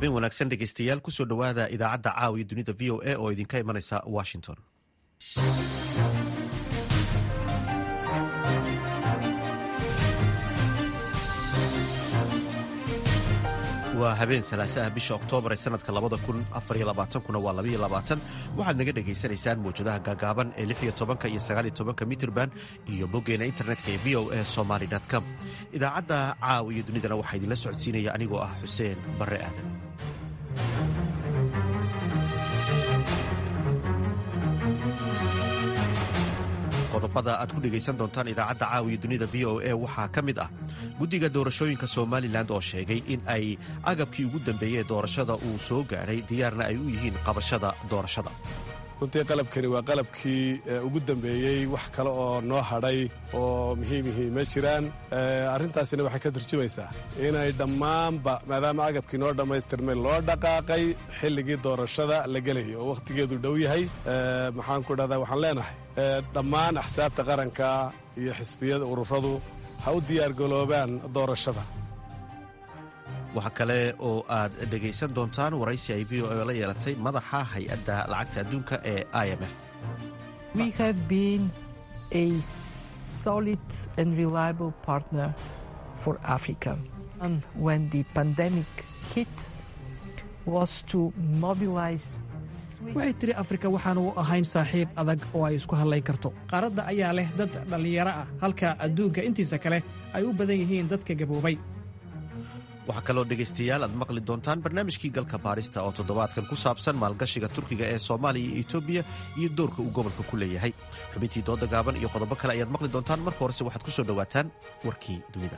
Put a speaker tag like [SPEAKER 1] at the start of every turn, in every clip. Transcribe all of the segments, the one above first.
[SPEAKER 1] habeen wanaagsan dhegeystayaal kusoo dhowaada idaacadda caawiya dunida v o a oo idinka imanaysa washington waa habeen salaasaha bisha oktoobar ee sanadka labada kun afariyo labaatankuna waa labayo labaatan waxaad naga dhagaysanaysaan mawjadaha gaagaaban ee lix iyo tobanka iyo sagaal iyo tobanka mitrban iyo boggeena internetka ee v o a somaly com idaacadda caawa iyo dunidana waxaa idinla socodsiinaya anigoo ah xuseen barre aadan qodobada aad ku dhegaysan doontaan idaacadda caawiya dunida v o a waxaa ka mid ah guddiga doorashooyinka somalilan oo sheegay in ay agabkii ugu dambeeyey ee doorashada uu soo gaadhay diyaarna ay u yihiin qabashada doorashada
[SPEAKER 2] runtii qalabkani waa qalabkii ugu dambeeyey wax kale oo noo hadhay oo muhiimihii ma jiraan arrintaasina waxay ka turjumaysaa inay dhammaanba maadaama agabkii noo dhammaystirmay loo dhaqaaqay xilligii doorashada la gelayay oo wakhtigeedu dhow yahay maxaan ku dhahdaa waxaan leenahay dhammaan axsaabta qaranka iyo xisbiyada ururadu ha u diyaargaloobaan doorashada
[SPEAKER 1] waxaa kale oo aad dhegaysan doontaan waraysi ay v o a la yeelatay madaxa hay-adda lacagta adduunka ee i m f
[SPEAKER 3] waxay tiri afrika waxaan u ahayn saaxiib adag oo ay isku hadlayn karto qaaradda ayaa leh dad dhallinyaro ah halka adduunka intiisa kale ay u badan yihiin dadka gaboobay
[SPEAKER 1] waxaa kaloo dhegaystayaal aad maqli doontaan barnaamijkii galka baarista oo toddobaadkan ku saabsan maalgashiga turkiga ee soomaaliya iyo etoobiya iyo doorka uu gobolka ku leeyahay xubintii dooda gaaban iyo qodobo kale ayaad maqli doontaan marka horese waxaad ku soo dhowaataan warkii dunida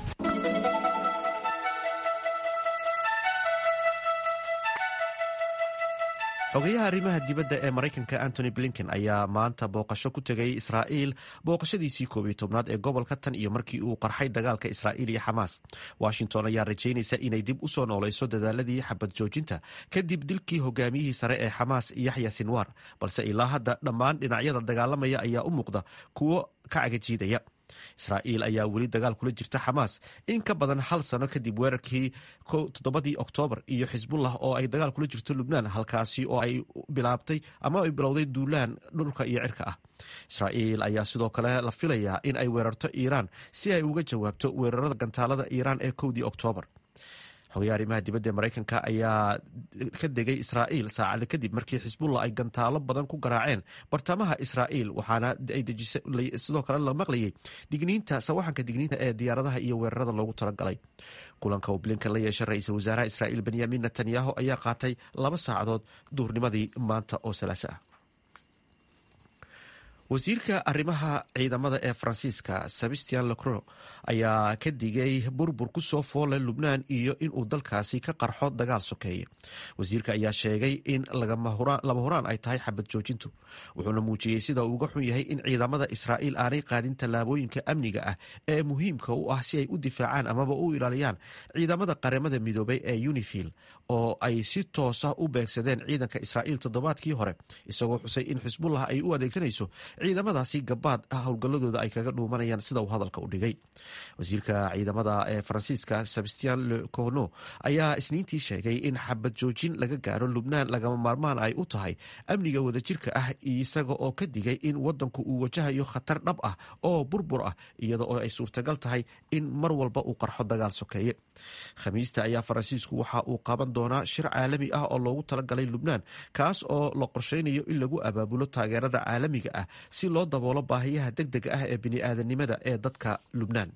[SPEAKER 1] xogayaha arrimaha dibadda ee maraykanka antony blinken ayaa maanta booqasho ku tegay israa'iil booqashadiisii koob iyo tobnaad ee gobolka tan iyo markii uu qarxay dagaalka israa'iil iyo xamaas washington ayaa rajaynaysa inay dib u soo noolayso dadaaladii xabad joojinta kadib dilkii hogaamiyihii sare ee xamaas yaxya sinwar balse ilaa hadda dhammaan dhinacyada dagaalamaya ayaa u muuqda kuwo ka cagajiidaya israa'iil ayaa weli dagaal kula jirta xamaas in ka badan hal sano kadib weerarkii toddobadii oktoobar iyo xisbullah oo ay dagaal kula jirto lubnaan halkaasi oo ay bilaabtay ama ay bilowday duulaan dhulka iyo cirka ah israa'iil ayaa sidoo kale la filayaa in ay weerarto iiraan si ay uga jawaabto weerarada gantaalada iiraan ee kowdii oktoobar xogayaha arrimaha dibadda ee maraykanka ayaa ka degay israa'iil saacada kadib markii xisbullah ay gantaalo badan ku garaaceen bartamaha israa'iil waxaana ay dejisay sidoo kale la maqlayay digniinta sawaxanka digniinta ee diyaaradaha iyo weerarada loogu talagalay kulanka uu blinkan la yeeshay ra-iisul wasaaraha israa'iil benyamin netanyahu ayaa qaatay laba saacadood duurnimadii maanta oo salaaso ah wasiirka arrimaha ciidamada ee faransiiska sebastian lecro ayaa ka digay burbur ku soo foole lubnaan iyo inuu dalkaasi ka qarxo dagaal sokeeye wasiirka ayaa sheegay in lama huraan ay tahay xabad joojintu wuxuuna muujiyey sida uu uga xun yahay in ciidamada israa'iil aanay qaadin tallaabooyinka amniga ah ee muhiimka u ah si ay u difaacaan amaba u ilaaliyaan ciidamada qaramada midoobay ee unifil oo ay si toosa u beegsadeen ciidanka israa'iil toddobaadkii hore isagoo xusay in xisbullah ay u adeegsanayso ciidamadaasi gabaad ah howlgalladooda ay kaga dhuumanayaan sida uu hadalka u dhigay wasiirka ciidamada ee faransiiska sebastian le corno ayaa isniintii sheegay in xabad joojin laga gaaro lubnaan lagama maarmaan ay u tahay amniga wadajirka ah isaga oo ka digay in wadanku uu wajahayo khatar dhab ah oo burbur ah iyada oo ay suurtagal tahay in mar walba uu qarxo dagaal sokeeye khamiista ayaa faransiisku waxa uu qaban doonaa shir caalami ah oo loogu talagalay lubnaan kaas oo la qorsheynayo in lagu abaabulo taageerada caalamiga ah si loo daboolo baahiyaha deg dega ah ee bini'aadanimada ee dadka lubnaan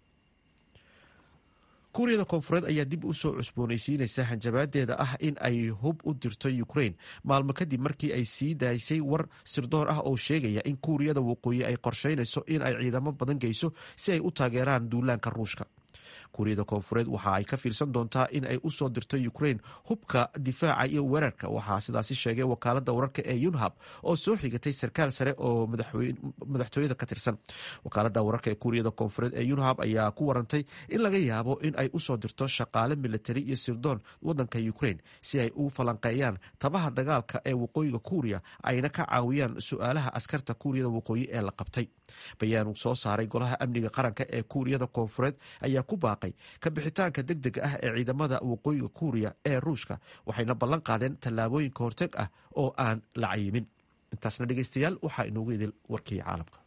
[SPEAKER 1] kuuriyada koonfureed ayaa dib u soo cusboonaysiinaysa hanjabaadeeda ah in ay hub u dirto ukrain maalmo kadib markii ay sii daysay war sirdoon ah oo sheegaya in kuuriyada waqooyi ay qorsheynayso in ay ciidamo badan geyso si ay u taageeraan duulaanka ruushka kuuriyada koonfureed waxa ay ka fiirsan doontaa in ay usoo dirto ukrain hubka difaaca iyo weerarka waxaa sidaasi sheegay wakaalada wararka ee yunhab oo soo xigatay sarkaal sare oo madaxtooyada ka tirsan wakaalada wararka ee kuuriyada koonfureed ee yunhab ayaa ku warantay in laga yaabo in ay usoo dirto shaqaale militari iyo sirdoon wadanka ukrain si ay u falanqeeyaan tabaha dagaalka ee waqooyiga kuuriya ayna ka caawiyaan su-aalaha askarta kuuriyada waqooyi ee la qabtay bayaan uu soo saaray golaha amniga qaranka ee kuuriyada koonfureed ayaa ku ku baaqay ka bixitaanka deg deg ah ee ciidamada waqooyiga kuuriya ee ruushka waxayna ballan qaadeen tallaabooyinka horteg ah oo aan la cayimin intaasna dhegeystayaal waxaa inoogu idil warkii caalamka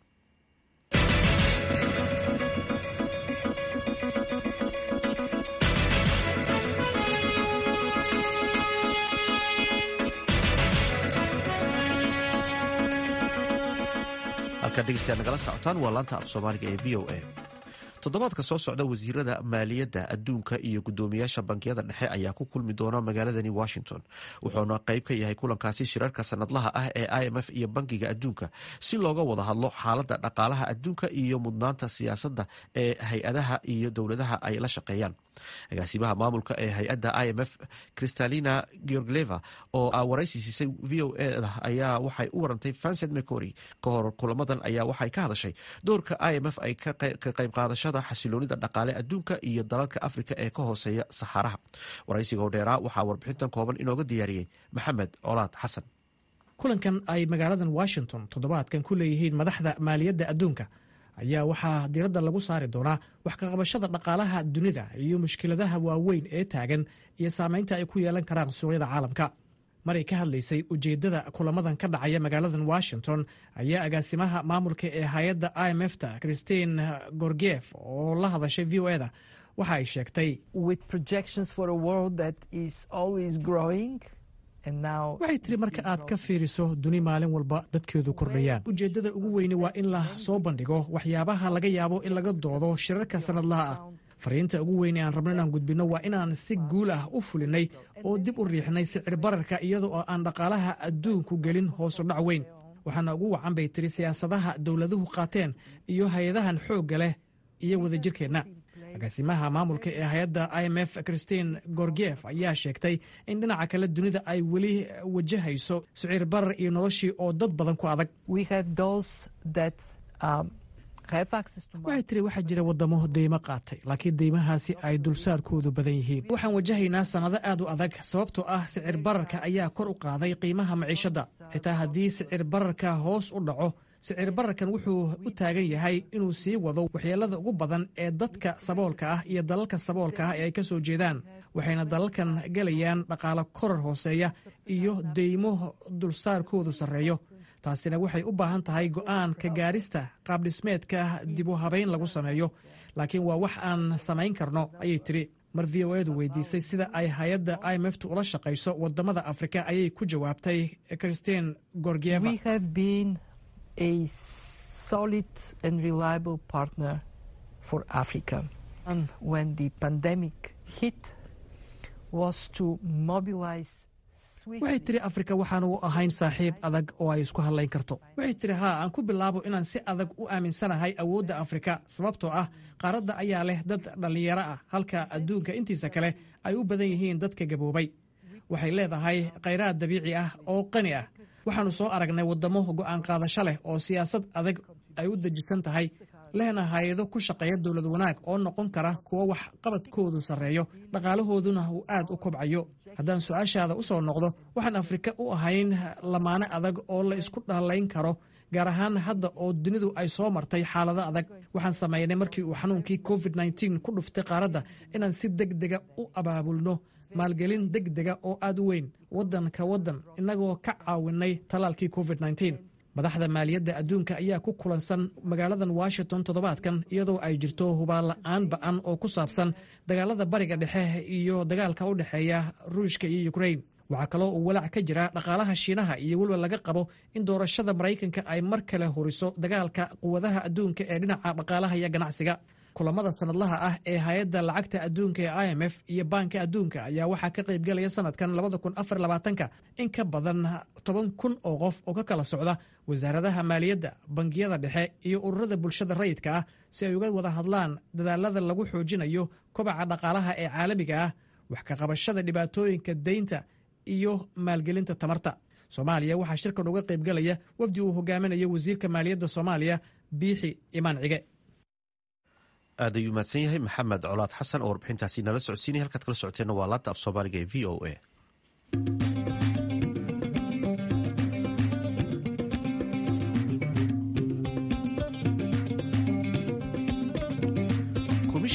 [SPEAKER 1] halkaa dhegeystayaal nagala socotaan waa laanta af soomaaliga ee v o a toddobaadka soo socda wasiirada maaliyadda adduunka iyo guddoomiyaasha bankiyada dhexe ayaa ku kulmi doona magaaladani washington wuxuuna qayb ka yahay kulankaasi shirarka sanadlaha ah ee i m f iyo bankiga adduunka si looga wada hadlo xaaladda dhaqaalaha adduunka iyo mudnaanta siyaasadda ee hay-adaha iyo dowladaha ay la shaqeeyaan agaasimaha maamulka ee hay-adda i m f kristalina georgleva oo waraysi siisay v o a ayaa waxay u warantay vincent mecory ka hor kulamadan ayaa waxay ka hadashay doorka i m f ay ka qayb qaadashada xasiloonida dhaqaale adduunka iyo dalalka afrika ee ka hooseeya saxaaraha waraysiga hodheeraa waxaa warbixintan kooban inooga diyaariyey maxamed colaad xasan
[SPEAKER 3] kulankan ay magaaladan washington toddobaadkan ku leeyihiin madaxda maaliyadda adduunka ayaa waxaa diradda lagu saari doonaa wax kaqabashada dhaqaalaha dunida iyo mushkiladaha waaweyn ee taagan iyo saamaynta ay ku yeelan karaan suuqyada caalamka maray ka hadlaysay ujeeddada kulamadan ka dhacaya magaaladan washington ayaa agaasimaha maamulka ee hay-adda i m f ta christine gorgef oo la hadashay v o eda waxa ay sheegtay waxay tiri marka aad ka fiiriso duni maalin walba dadkeedu kordhayaan ujeeddada ugu weyni waa in la soo bandhigo waxyaabaha laga yaabo in laga doodo shirarka sannadlaha ah fariinta ugu weyn ee aan rabno inaan gudbinno waa inaan si guul ah u fulinay oo dib u riixnay sicir bararka iyadoo oo aan dhaqaalaha adduunku gelin hoosu dhac weyn waxaana ugu wacan bay tiri siyaasadaha dowladuhu qaateen iyo hay-adahan xoogga leh iyo wadajirkeenna agaasimaha maamulka ee hay-adda i m f christine gorgef ayaa sheegtay in dhinaca kale dunida ay weli wajahayso siciir barar iyo noloshii oo dad badan ku adag waxay tiri waxaa jira wadamo deymo qaatay laakiin deymahaasi ay dulsaarkoodu badan yihiin waxaan wajahaynaa sannado aad u adag sababtoo ah sicir bararka ayaa kor u qaaday qiimaha maciishadda xitaa haddii sicir bararka hoos u dhaco sicir bararkan wuxuu u taagan yahay inuu sii wado waxyeelada ugu badan ee dadka saboolka ah iyo dalalka saboolka ah ee ay ka soo jeedaan waxayna dalalkan gelayaan dhaqaalo korar hooseeya iyo deymo dulsaarkoodu sarreeyo taasina waxay u baahan tahay go'aan ka gaarista qaabdhismeedka dib u habayn lagu sameeyo laakiin waa wax aan samayn karno ayay tiri mar v o edu weydiisay sida ay hay-adda i m f tu ula shaqayso wadamada afrika ayay ku jawaabtay christine gorgieva waxay tiri afrika waxaan u ahayn saaxiib adag oo ay isku hadlayn karto waxay tiri haa aan ku bilaabo inaan si adag u aaminsanahay awoodda afrika sababtoo ah qaaradda ayaa leh dad dhallinyaro ah halka adduunka intiisa kale ay u badan yihiin dadka gaboobay waxay leedahay khayraad dabiici ah oo qani ah waxaannu soo aragnay waddamo go'aan qaadasho leh oo siyaasad adag ay u dejisan tahay lehna hay-ado ku shaqeeya dowlad wanaag oo noqon kara kuwo wax qabadkoodu sarreeyo dhaqaalahooduna uu aad u kobcayo haddaan su-aashaada u soo noqdo waxaan afrika u ahayn lamaane adag oo la isku dhallayn karo gaar ahaan hadda oo dunidu ay soo martay xaalado adag waxaan samaynay markii uu xanuunkii covid nteen ku dhuftay qaaradda inaan si deg dega u abaabulno maalgelin deg dega oo aad u weyn waddan ka waddan innagoo ka caawinay tallaalkii covid nteen madaxda maaliyadda adduunka ayaa ku kulansan magaaladan washington toddobaadkan iyadoo ay jirto hubaanla'aan ba'an oo ku saabsan dagaalada bariga dhexe iyo dagaalka u dhexeeya ruushka iyo ukrain waxaa kaloo uu walaac ka jira dhaqaalaha shiinaha iyo weliba laga qabo in doorashada maraykanka ay mar kale huriso dagaalka quwadaha adduunka ee dhinaca dhaqaalaha iyo ganacsiga kulamada sanadlaha ah ee hay-adda lacagta adduunka ee i m f iyo baanka adduunka ayaa waxaa ka qaybgelaya sanadkan labadakunafarlabaatanka in ka badan toban kun oo qof oo ka kala socda wasaaradaha maaliyadda bangiyada dhexe iyo ururada bulshada rayidka ah si ay uga wada hadlaan dadaalada lagu xoojinayo kobaca dhaqaalaha ee caalamiga ah wax ka qabashada dhibaatooyinka deynta iyo maalgelinta tamarta soomaaliya waxaa shirkan uga qaybgelaya wafdi uu hogaaminayo wasiirka maaliyadda soomaaliya biixi imaan cige
[SPEAKER 1] aad ayuu mahadsan yahay maxamed colaad xasan oo warbixintaasi nala socodsiinaya halkaad kala socoteenna waa laanta af soomaaliga ee v o a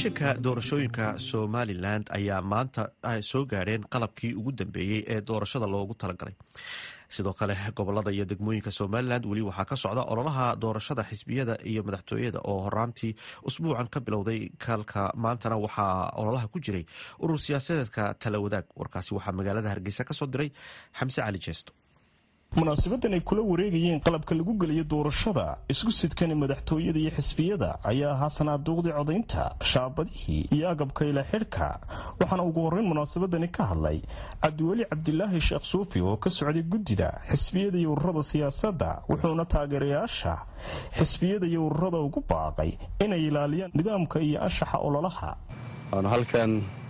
[SPEAKER 1] komishanka doorashooyinka somalilan ayaa maanta soo gaadheen qalabkii ugu dambeeyey ee doorashada loogu talagalay sidoo kale gobolada iyo degmooyinka somalilan weli waxaa ka socda ololaha doorashada xisbiyada iyo madaxtooyada oo horaantii usbuucan ka bilowday kalka maantana waxaa ololaha ku jiray urur siyaasadeedka tala wadaag warkaasi waxaa magaalada hargeysa kasoo diray xamse cali jeesto
[SPEAKER 4] munaasabadan ay kula wareegayeen qalabka lagu geliyo doorashada isku sidkani madaxtooyada iyo xisbiyada ayaa ahaa sanaaduuqdii codaynta shaabadihii iyo agabka ila xidhka waxaana ugu horreyn munaasabadani ka hadlay cabdiweli cabdilaahi sheekh suufi oo ka socday guddida xisbiyada iyo ururada siyaasadda wuxuuna taageerayaasha xisbiyada iyo ururada ugu baaqay inay ilaaliyaan nidaamka iyo anshaxa ololaha
[SPEAKER 2] waanu halkan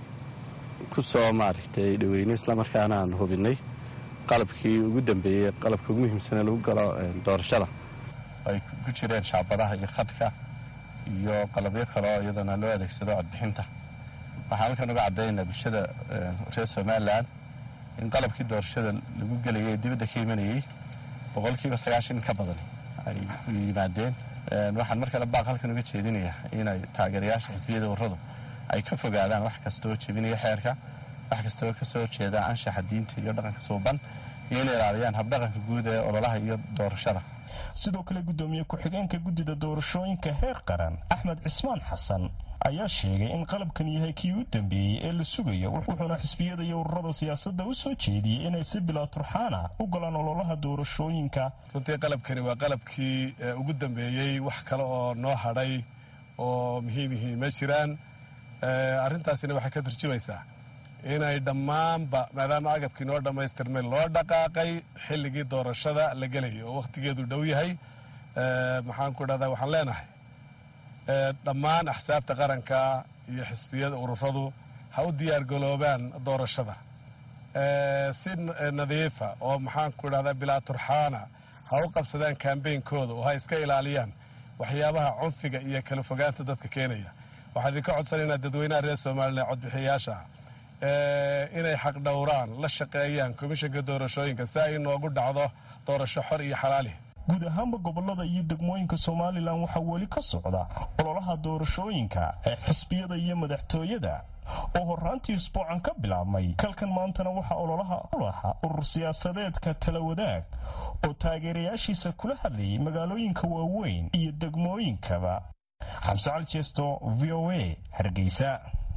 [SPEAKER 2] ku soo maaragtay dhaweynay islamarkaana aan hubinay qalabkii ugu dambeeyey qalabka ugu muhiimsane lagu galo doorashada ay ku jireen shaabadaha iyo khadka iyo qalabyo kale oo iyadana loo adeegsado codbixinta waxaan halkan uga caddaynaa bulshada reer somalilan in qalabkii doorashada lagu gelayay dibadda ka imanayey boqolkiiba sagaashan ka badan ay u yimaadeen waxaan mar kale baaq halkan uga jeedinayaa inay taageerayaasha xisbiyada ururadu ay ka fogaadaan wax kastaoo jebinaya xeerka wax kastoo ka soo jeeda anshaxa diinta iyo dhaqanka suuban iyo inay ilaaliyaan habdhaqanka guud ee ololaha iyo doorashada
[SPEAKER 4] sidoo kale guddoomiye ku-xigeenka guddida doorashooyinka heer qaran axmed cismaan xasan ayaa sheegay in qalabkan yahay kii u dambeeyey ee la sugayo wuxuuna xisbiyada iyo ururada siyaasadda u soo jeediyey inay si bilaa turxaana u galaan ololaha doorashooyinka
[SPEAKER 2] runtii qalabkani waa qalabkii ugu dambeeyey wax kale oo noo hadhay oo muhiimihii ma jiraan arrintaasina waxay ka turjumaysaa inay dhammaanba maadaama agabkii noo dhammaystirmay loo dhaqaaqay xilligii doorashada la gelayo oo wakhtigeedu dhow yahay maxaan ku dhahdaa waxaan leenahay dhammaan axsaabta qaranka iyo xisbiyada ururadu ha u diyaargaloobaan doorashada si nadiifa oo maxaan ku dhahdaa bilaa turxaana ha u qabsadaan kambeynkooda oo ha iska ilaaliyaan waxyaabaha cunfiga iyo kala fogaanta dadka keenaya waxaan idinka codsanaynaa dadweynaha reer somalilan codbixiyayaasha inay xaqdhowraan la shaqeeyaan komishanka doorashooyinka si ay inoogu dhacdo doorasho xor iyo xalaali
[SPEAKER 4] guud ahaanba gobolada iyo degmooyinka somalilan waxaa weli ka socda ololaha doorashooyinka ee xisbiyada iyo madaxtooyada oo horaantii usbuucan ka bilaabmay kalkan maantana waxaa ololaha ulaha urur siyaasadeedka tala wadaag oo taageerayaashiisa kula hadlayay magaalooyinka waaweyn iyo degmooyinkaba xamse cali jeesto v o a hargeysa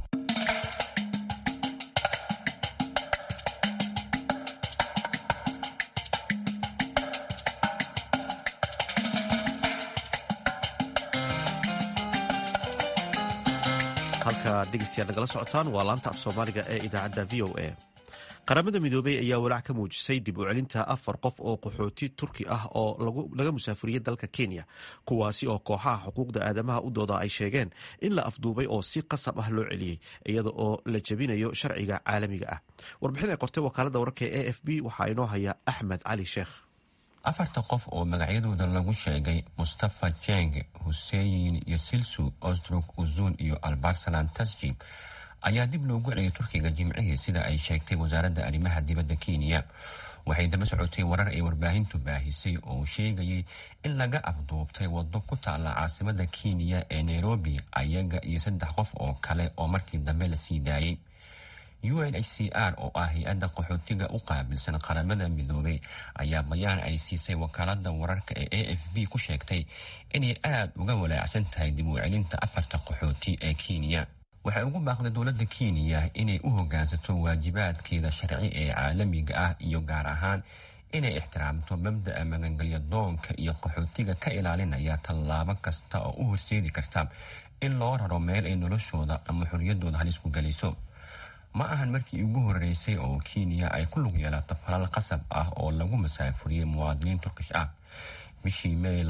[SPEAKER 1] halka dhegeystayaal nagala socotaan waa laanta af soomaaliga ee idaacadda v o a qaramada midoobey ayaa walaac ka muujisay dib u celinta afar qof oo qaxooti turki ah oo laga musaafuriyey dalka kenya kuwaasi oo kooxaha xuquuqda aadamaha u dooda ay sheegeen in la afduubay oo si qasab ah loo celiyey iyada oo la jebinayo sharciga caalamiga ah warbixin ay qortay wakaalada wararka ee a f b waxaa inoo haya axmed cali sheekh
[SPEAKER 5] afarta qof oo magacyadooda lagu sheegay mustafa jeng huseyin iyo silsu osdruk uzun iyo albarsalan tasjib ayaa dib loogu celiyay turkiga jimcihii sida ay sheegtay wasaaradda arrimaha dibadda kenya waxay daba socotay warar ay warbaahintu baahisay oo sheegayay in laga afduubtay waddo ku taalla caasimada kenya ee nairobi ayaga iyo saddex qof oo kale oo markii dambe la sii daayay u n h c r oo ah hay-adda qaxootiga u qaabilsan qaramada midoobay ayaa bayaan ay siisay wakaalada wararka ee a f b ku sheegtay inay aada uga walaacsan tahay dib u celinta afarta qaxooti ee kenya waxay ugu baaqday dowladda kenya inay u hogaansato waajibaadkeeda sharci ee caalamiga ah iyo gaar ahaan inay ixtiraamto mabda'a magangelya doonka iyo qaxootiga ka ilaalinaya tallaabo kasta oo u horseedi karta in loo raro meel ay noloshooda ama xoriyadooda halis ku geliso ma ahan markii ugu horeysay oo kenya ay ku lug yeelato falal qasab ah oo lagu masaafuriyey muwaadiniin turkish ah bishii may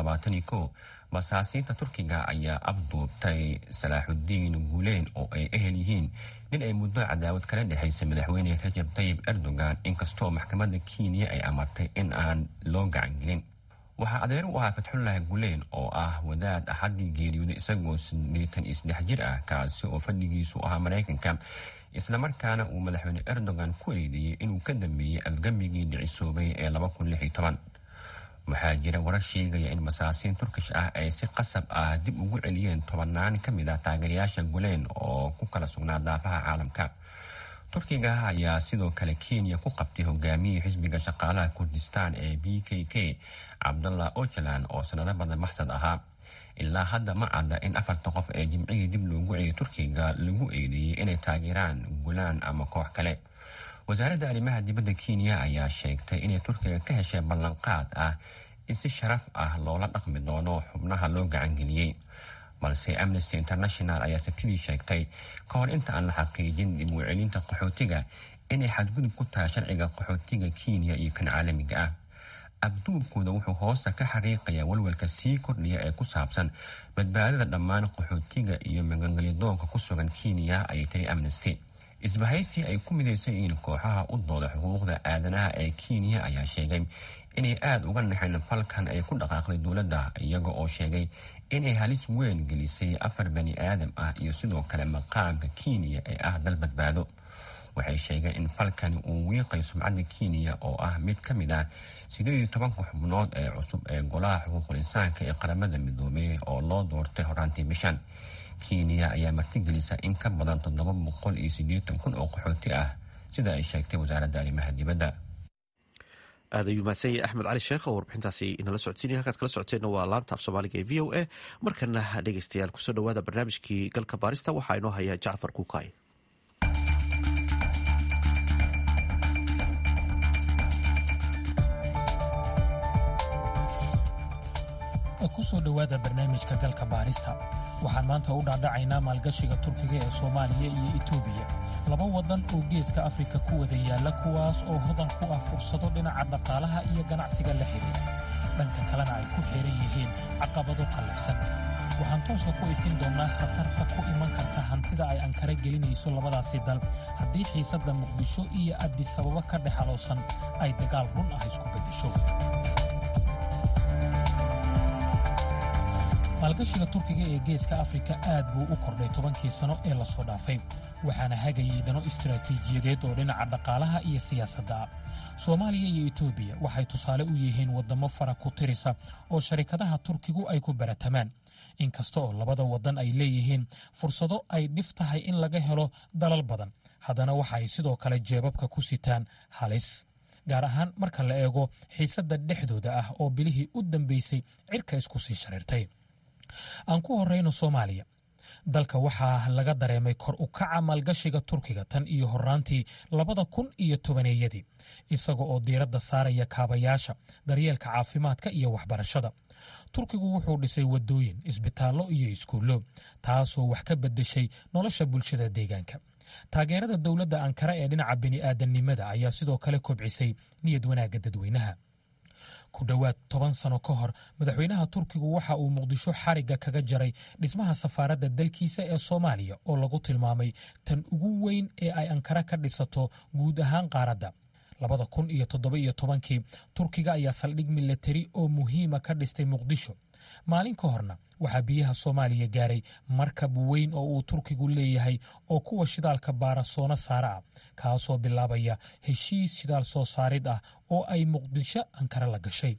[SPEAKER 5] basaasiinta turkiga ayaa afduubtay salaaxudiin guuleen oo ay ehel yihiin nin ay muddo cadaawad kala dhexaysay madaxweyne rajab tayib erdogan inkastoo maxkamadda kenya ay amartay in aan loo gacangelin waxaa adeer u ahaa fatxullahi guleen oo ah wadaad axaddii geeriyooday isagoo sideetan iyo saddex jir ah kaasi oo fadhigiisu ahaa maraykanka islamarkaana uu madaxweyne erdogan ku eedeeyey inuu ka dambeeyey afgambigii dhicisoobay ee waxaa jira warar sheegaya in masaasiin turkish ah ay si qasab ah dib ugu celiyeen tobannaan ka mid ah taageerayaasha guleen oo ku kala sugnaa daafaha caalamka turkiga ayaa sidoo kale kenya ku qabtay hogaamiyii xisbiga shaqaalaha kurdistaan ee b k k cabdullah ojalan oo sanado badan maxsad ahaa ilaa hadda ma cadda in afarta qof ee jimcihii dib loogu celiyay turkiga lagu eedeeyey inay taageeraan gulaan ama koox kale wasaaradda arrimaha dibadda kenya ayaa sheegtay inay turkiga ka heshay ballanqaad ah in si sharaf ah loola dhaqmi doono xubnaha loo gacangeliyey balse amnesty international ayaa sabtidii sheegtay ka hor inta aan la xaqiijin dib u celinta qaxootiga inay xadgudub ku tahay sharciga qaxootiga kenya iyo kan caalamiga ah abduubkooda wuxuu hoosta ka xariiqayaa walwalka sii kordhiya ee ku saabsan badbaadada dhammaan qaxootiga iyo magangelyadoonka ku sugan kenya ayay tiri amnesty isbahaysi ay ku midaysan yihiin kooxaha u dooda xuquuqda aadanaha ee kenya ayaa sheegay inay aada uga naxeen falkan ay ku dhaqaaqday dowladda iyaga oo sheegay inay halis weyn gelisay afar bani aadam ah iyo sidoo kale maqaamka kenya ee ah dal badbaado waxay sheegeen in falkani uu wiiqay sumcadda kenya oo ah mid ka mid ah sideed iyo tobanka xubnood ee cusub ee golaha xuquuqul insaanka ee qaramada midoobey oo loo doortay horaantii bishan kenya ayaa martigelisa in ka badan toddoba boqol iyo siddeetan kun oo qaxooti ah sida ay sheegtay wasaaradda arrimaha dibadda
[SPEAKER 1] aad ayuu mahadsan yahay axmed cali sheekh oo warbixintaasi inala socodsiinaya halkaad kala socoteenna waa laanta af soomaaliga ee v o a markana dhegeystayaal kusoo dhawaada barnaamijkii galka baarista waxaa inoo haya jacfar kuukay
[SPEAKER 6] kusoo dhowaada barnaamijka galka baarista waxaan maanta u dhaadhacaynaa maalgashiga turkiga ee soomaaliya iyo etoobiya laba waddan oo geeska afrika ku wada yaalla kuwaas oo hodan ku ah fursado dhinaca dhaqaalaha iyo ganacsiga la xidhiira dhanka kalena ay ku xiran yihiin caqabado qallafsan waxaan tooska ku ifin doonnaa khatarta ku iman karta hantida ay ankara gelinayso labadaasi dal haddii xiisadda muqdisho iyo addisababo ka dhexaloosan ay dagaal run ah isku beddesho maalgashiga turkiga ee geeska afrika aad buu u kordhay tobankii sano ee lasoo dhaafay waxaana hagayay dano istaraatiijiyadeed oo dhinaca dhaqaalaha iyo siyaasadda ah soomaaliya iyo etoobiya waxay tusaale u yihiin waddamo fara ku tirisa oo sharikadaha turkigu ay ku baratamaan inkasta oo labada waddan ay leeyihiin fursado ay dhif tahay in laga helo dalal badan haddana waxa ay sidoo kale jeebabka ku sitaan halis gaar ahaan marka la eego xiisadda dhexdooda ah oo bilihii u dambaysay cirka isku sii shareertay aan ku horrayno soomaaliya dalka waxaa laga dareemay kor u kaca maalgashiga turkiga tan iyo horraantii labada kun iyo tobaneeyadii isaga oo diiradda saaraya kaabayaasha daryeelka caafimaadka iyo waxbarashada turkigu wuxuu dhisay waddooyin isbitaallo iyo iskuullo taasoo wax ka beddeshay nolosha bulshada deegaanka taageerada dowladda ankara ee dhinaca bini'aadannimada ayaa sidoo kale kobcisay niyad wanaagga dadweynaha ku dhowaad toban sano ka hor madaxweynaha turkigu waxa uu muqdisho xarigga kaga jaray dhismaha safaaradda dalkiisa ee soomaaliya oo lagu tilmaamay tan ugu weyn ee ay ankara ka dhisato guud ahaan qaaradda labada kun iyo toddoba iyo tobankii turkiga ayaa saldhig milatari oo muhiima ka dhistay muqdisho maalin ka horna waxaa biyaha soomaaliya gaaray markab weyn oo uu turkigu leeyahay oo kuwa shidaalka baarasoono saara ah kaasoo bilaabaya heshiis shidaal soo saarid ah oo ay muqdisho ankara la gashay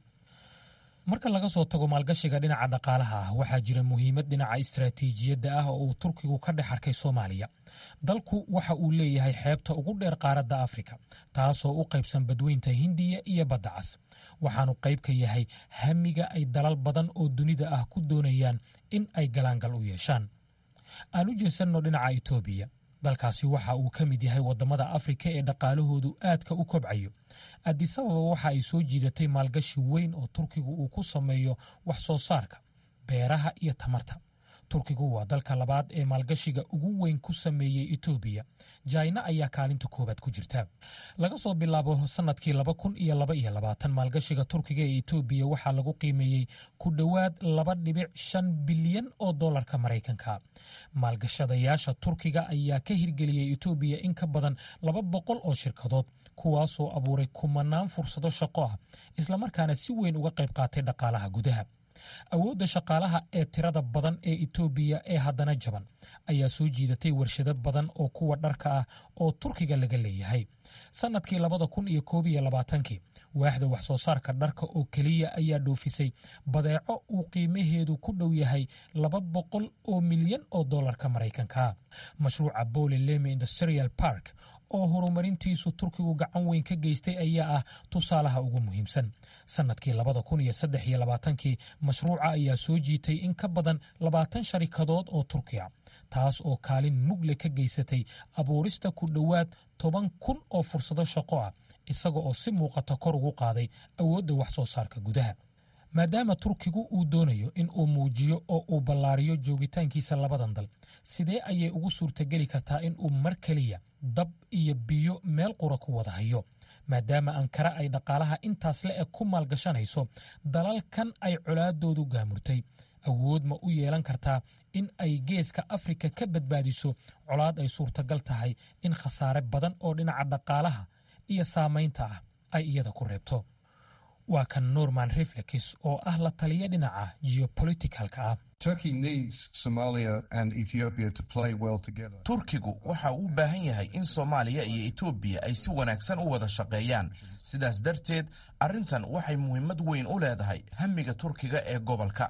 [SPEAKER 6] marka laga soo tago maalgashiga dhinaca dhaqaalaha ah waxaa jira muhiimad dhinaca istaraatiijiyadda ah oo uu turkigu ka dhex arkay soomaaliya dalku waxa uu leeyahay xeebta ugu dheer qaaradda afrika taasoo u qaybsan badweynta hindiya iyo badda cas waxaanu qayb ka yahay hamiga ay dalal badan oo dunida ah ku doonayaan in ay galaangal u yeeshaan aan u jeesanno dhinaca etoobiya dalkaasi waxa uu ka mid yahay waddamada afrika ee dhaqaalahoodu aadka u kobcayo addisababa waxa ay soo jiidatay maalgashi weyn oo turkigu uu ku sameeyo wax soo saarka beeraha iyo tamarta turkigu waa dalka labaad ee maalgashiga ugu weyn ku sameeyey etoobiya jaina ayaa kaalinta koowaad ku jirta laga soo bilaabo sannadkii laba kun iyo laba iyo labaatan maalgashiga turkiga ee etoobiya waxaa lagu qiimeeyey ku dhowaad laba dhibic shan bilyan oo dollarka maraykanka maalgashadayaasha turkiga ayaa ka hirgeliyey etoobiya in ka badan laba boqol oo shirkadood kuwaasoo abuuray kumanaan fursado shaqo ah islamarkaana si weyn uga qayb qaatay dhaqaalaha gudaha awoodda shaqaalaha ee tirada badan ee etoobiya ee haddana jaban ayaa soo jiidatay warshado badan oo kuwa dharka ah oo turkiga laga leeyahay sannadkii labada kun iyo koob iyo labaatankii waaxda wax soo saarka dharka oo keliya ayaa dhoofisay badeeco uu qiimaheedu ku dhow yahay laba boqol oo milyan oo dollarka maraykanka mashruuca bole leme industrial park oo horumarintiisu turkigu gacan weyn ka geystay ayaa ah tusaalaha ugu muhiimsan sannadkii labada kun iyo saddex iyo labaatankii mashruuca ayaa soo jiitay in ka badan labaatan sharikadood oo turkiya taas oo kaalin mugle ka geysatay abuurista ku dhowaad toban kun oo fursado shaqo ah isaga oo si muuqata kor ugu qaaday awoodda wax soo saarka gudaha maadaama turkigu uu doonayo in uu muujiyo oo uu ballaariyo joogitaankiisa labadan dal sidee ayay ugu suurtageli kartaa in uu mar keliya dab iyo biyo meel qura ku wada hayo maadaama ankara ay dhaqaalaha intaas le eg ku maalgashanayso dalalkan ay colaadoodu gaamurtay awood ma u yeelan kartaa in ay geeska afrika ka badbaadiso colaad ay suurtagal tahay in khasaare badan oo dhinaca dhaqaalaha iyo saamaynta ah ay iyada ku reebto waa kan norman reflex oo ah la taliya dhinaca geopoliticalka ah
[SPEAKER 7] turkigu waxa uu u baahan yahay in soomaaliya iyo etoobiya ay si wanaagsan u wada shaqeeyaan sidaas darteed arrintan waxay muhiimad weyn u leedahay hamiga turkiga ee gobolka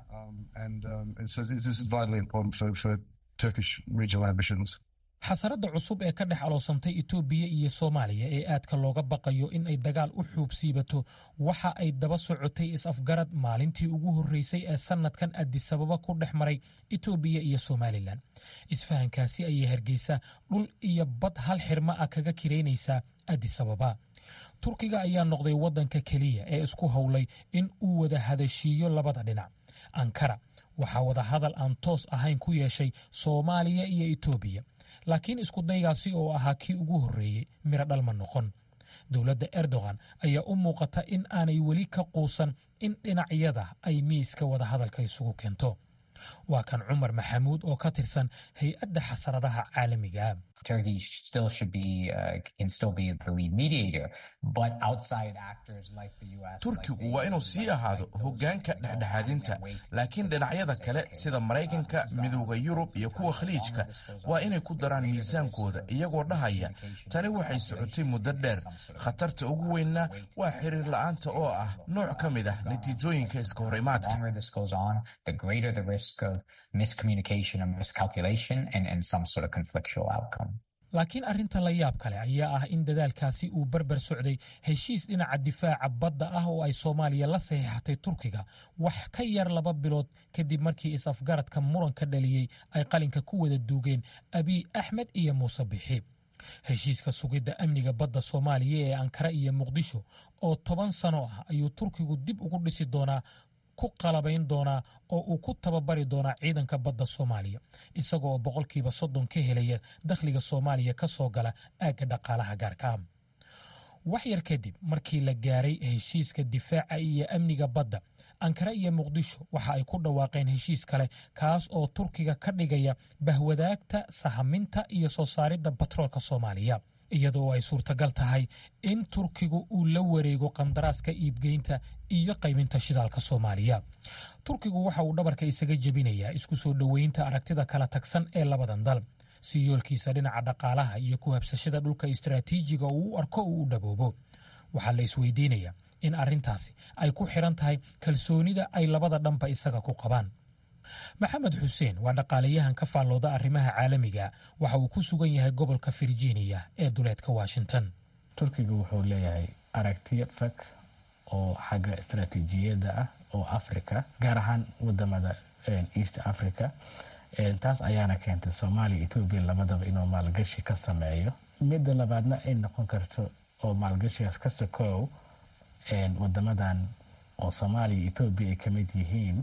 [SPEAKER 6] xasaradda cusub ee ka dhex aloosantay etoobiya iyo soomaaliya ee aadka looga baqayo in ay dagaal u xuubsiibato waxa ay daba socotay is-afgarad maalintii ugu horreysay ee sannadkan adisababa ku dhex maray etoobiya iyo somalilan isfahankaasi ayay hargeysa dhul iyo bad hal xirmo ah kaga kiraynaysaa adisababa turkiga ayaa noqday waddanka keliya ee isku howlay in uu wada hadashiiyo labada dhinac ankara waxaa wadahadal aan toos ahayn ku yeeshay soomaaliya iyo etoobiya laakiin iskudaygaasi oo ahaa kii ugu horreeyey miro dhalma noqon dowladda erdogan ayaa u muuqata in aanay weli ka quusan in dhinacyada ay miiska wadahadalka isugu keento waa kan cumar maxamuud oo ka tirsan hay-adda xasaradaha caalamiga
[SPEAKER 7] turkigu waa inuu sii ahaado hoggaanka dhexdhexaadinta laakiin dhinacyada kale sida maraykanka midooda yurub iyo kuwa khaliijka waa inay ku daraan miisaankooda iyagoo dhahaya tani waxay socotay muddo dheer khatarta ugu weynna waa xiriir la'aanta oo ah nooc ka mid ah natiijooyinka iska hor imaadka
[SPEAKER 6] laakiin arrinta la yaab kale ayaa ah in dadaalkaasi uu barbar socday heshiis dhinaca difaaca badda ah oo ay soomaaliya la saxiixatay turkiga wax ka yar laba bilood kadib markii is-afgaradka muranka dhaliyey ay qalinka ku wada duugeen abiy axmed iyo muuse bixi heshiiska sugidda amniga badda soomaaliya ee ankara iyo muqdisho oo toban sano ah ayuu turkigu dib ugu dhisi doonaa ku qalabayn doonaa oo uu ku tababari doonaa ciidanka badda soomaaliya isaga oo boqolkiiba soddon ka helaya dakhliga soomaaliya ka soo gala aagga dhaqaalaha gaarka wax yar kadib markii la gaaray heshiiska difaaca iyo amniga badda ankara iyo muqdisho waxa ay ku dhawaaqeen heshiis kale kaas oo turkiga ka dhigaya bahwadaagta sahaminta iyo soo saaridda batroolka soomaaliya iyadoo ay suurtagal tahay in turkigu uu la wareego qandaraaska iibgeynta iyo qaybinta shidaalka soomaaliya turkigu waxa uu dhabarka isaga jebinayaa isku soo dhoweynta aragtida kala tagsan ee labadan dal si yoolkiisa dhinaca dhaqaalaha iyo ku habsashada dhulka istaraatiijiga uu u arko uu u dhaboobo waxaa la isweydiinayaa in arrintaasi ay ku xidhan tahay kalsoonida ay labada dhanba isaga ku qabaan maxamed xuseen waa dhaqaalayahan ka faallooda arrimaha caalamiga waxa uu ku sugan yahay gobolka virginia ee duleedka washington
[SPEAKER 8] turkiga wuxuu leeyahay aragtiyo fag oo xagga istaraatiijiyadda ah oo africa gaar ahaan wadamada east africa taas ayaana keentay soomaaliya etoobiya labadaba inuu maalgashi ka sameeyo midda labaadna ay noqon karto oo maalgashigaas ka sakoow wadamadan oo soomaaliya etoobiya ay kamid yihiin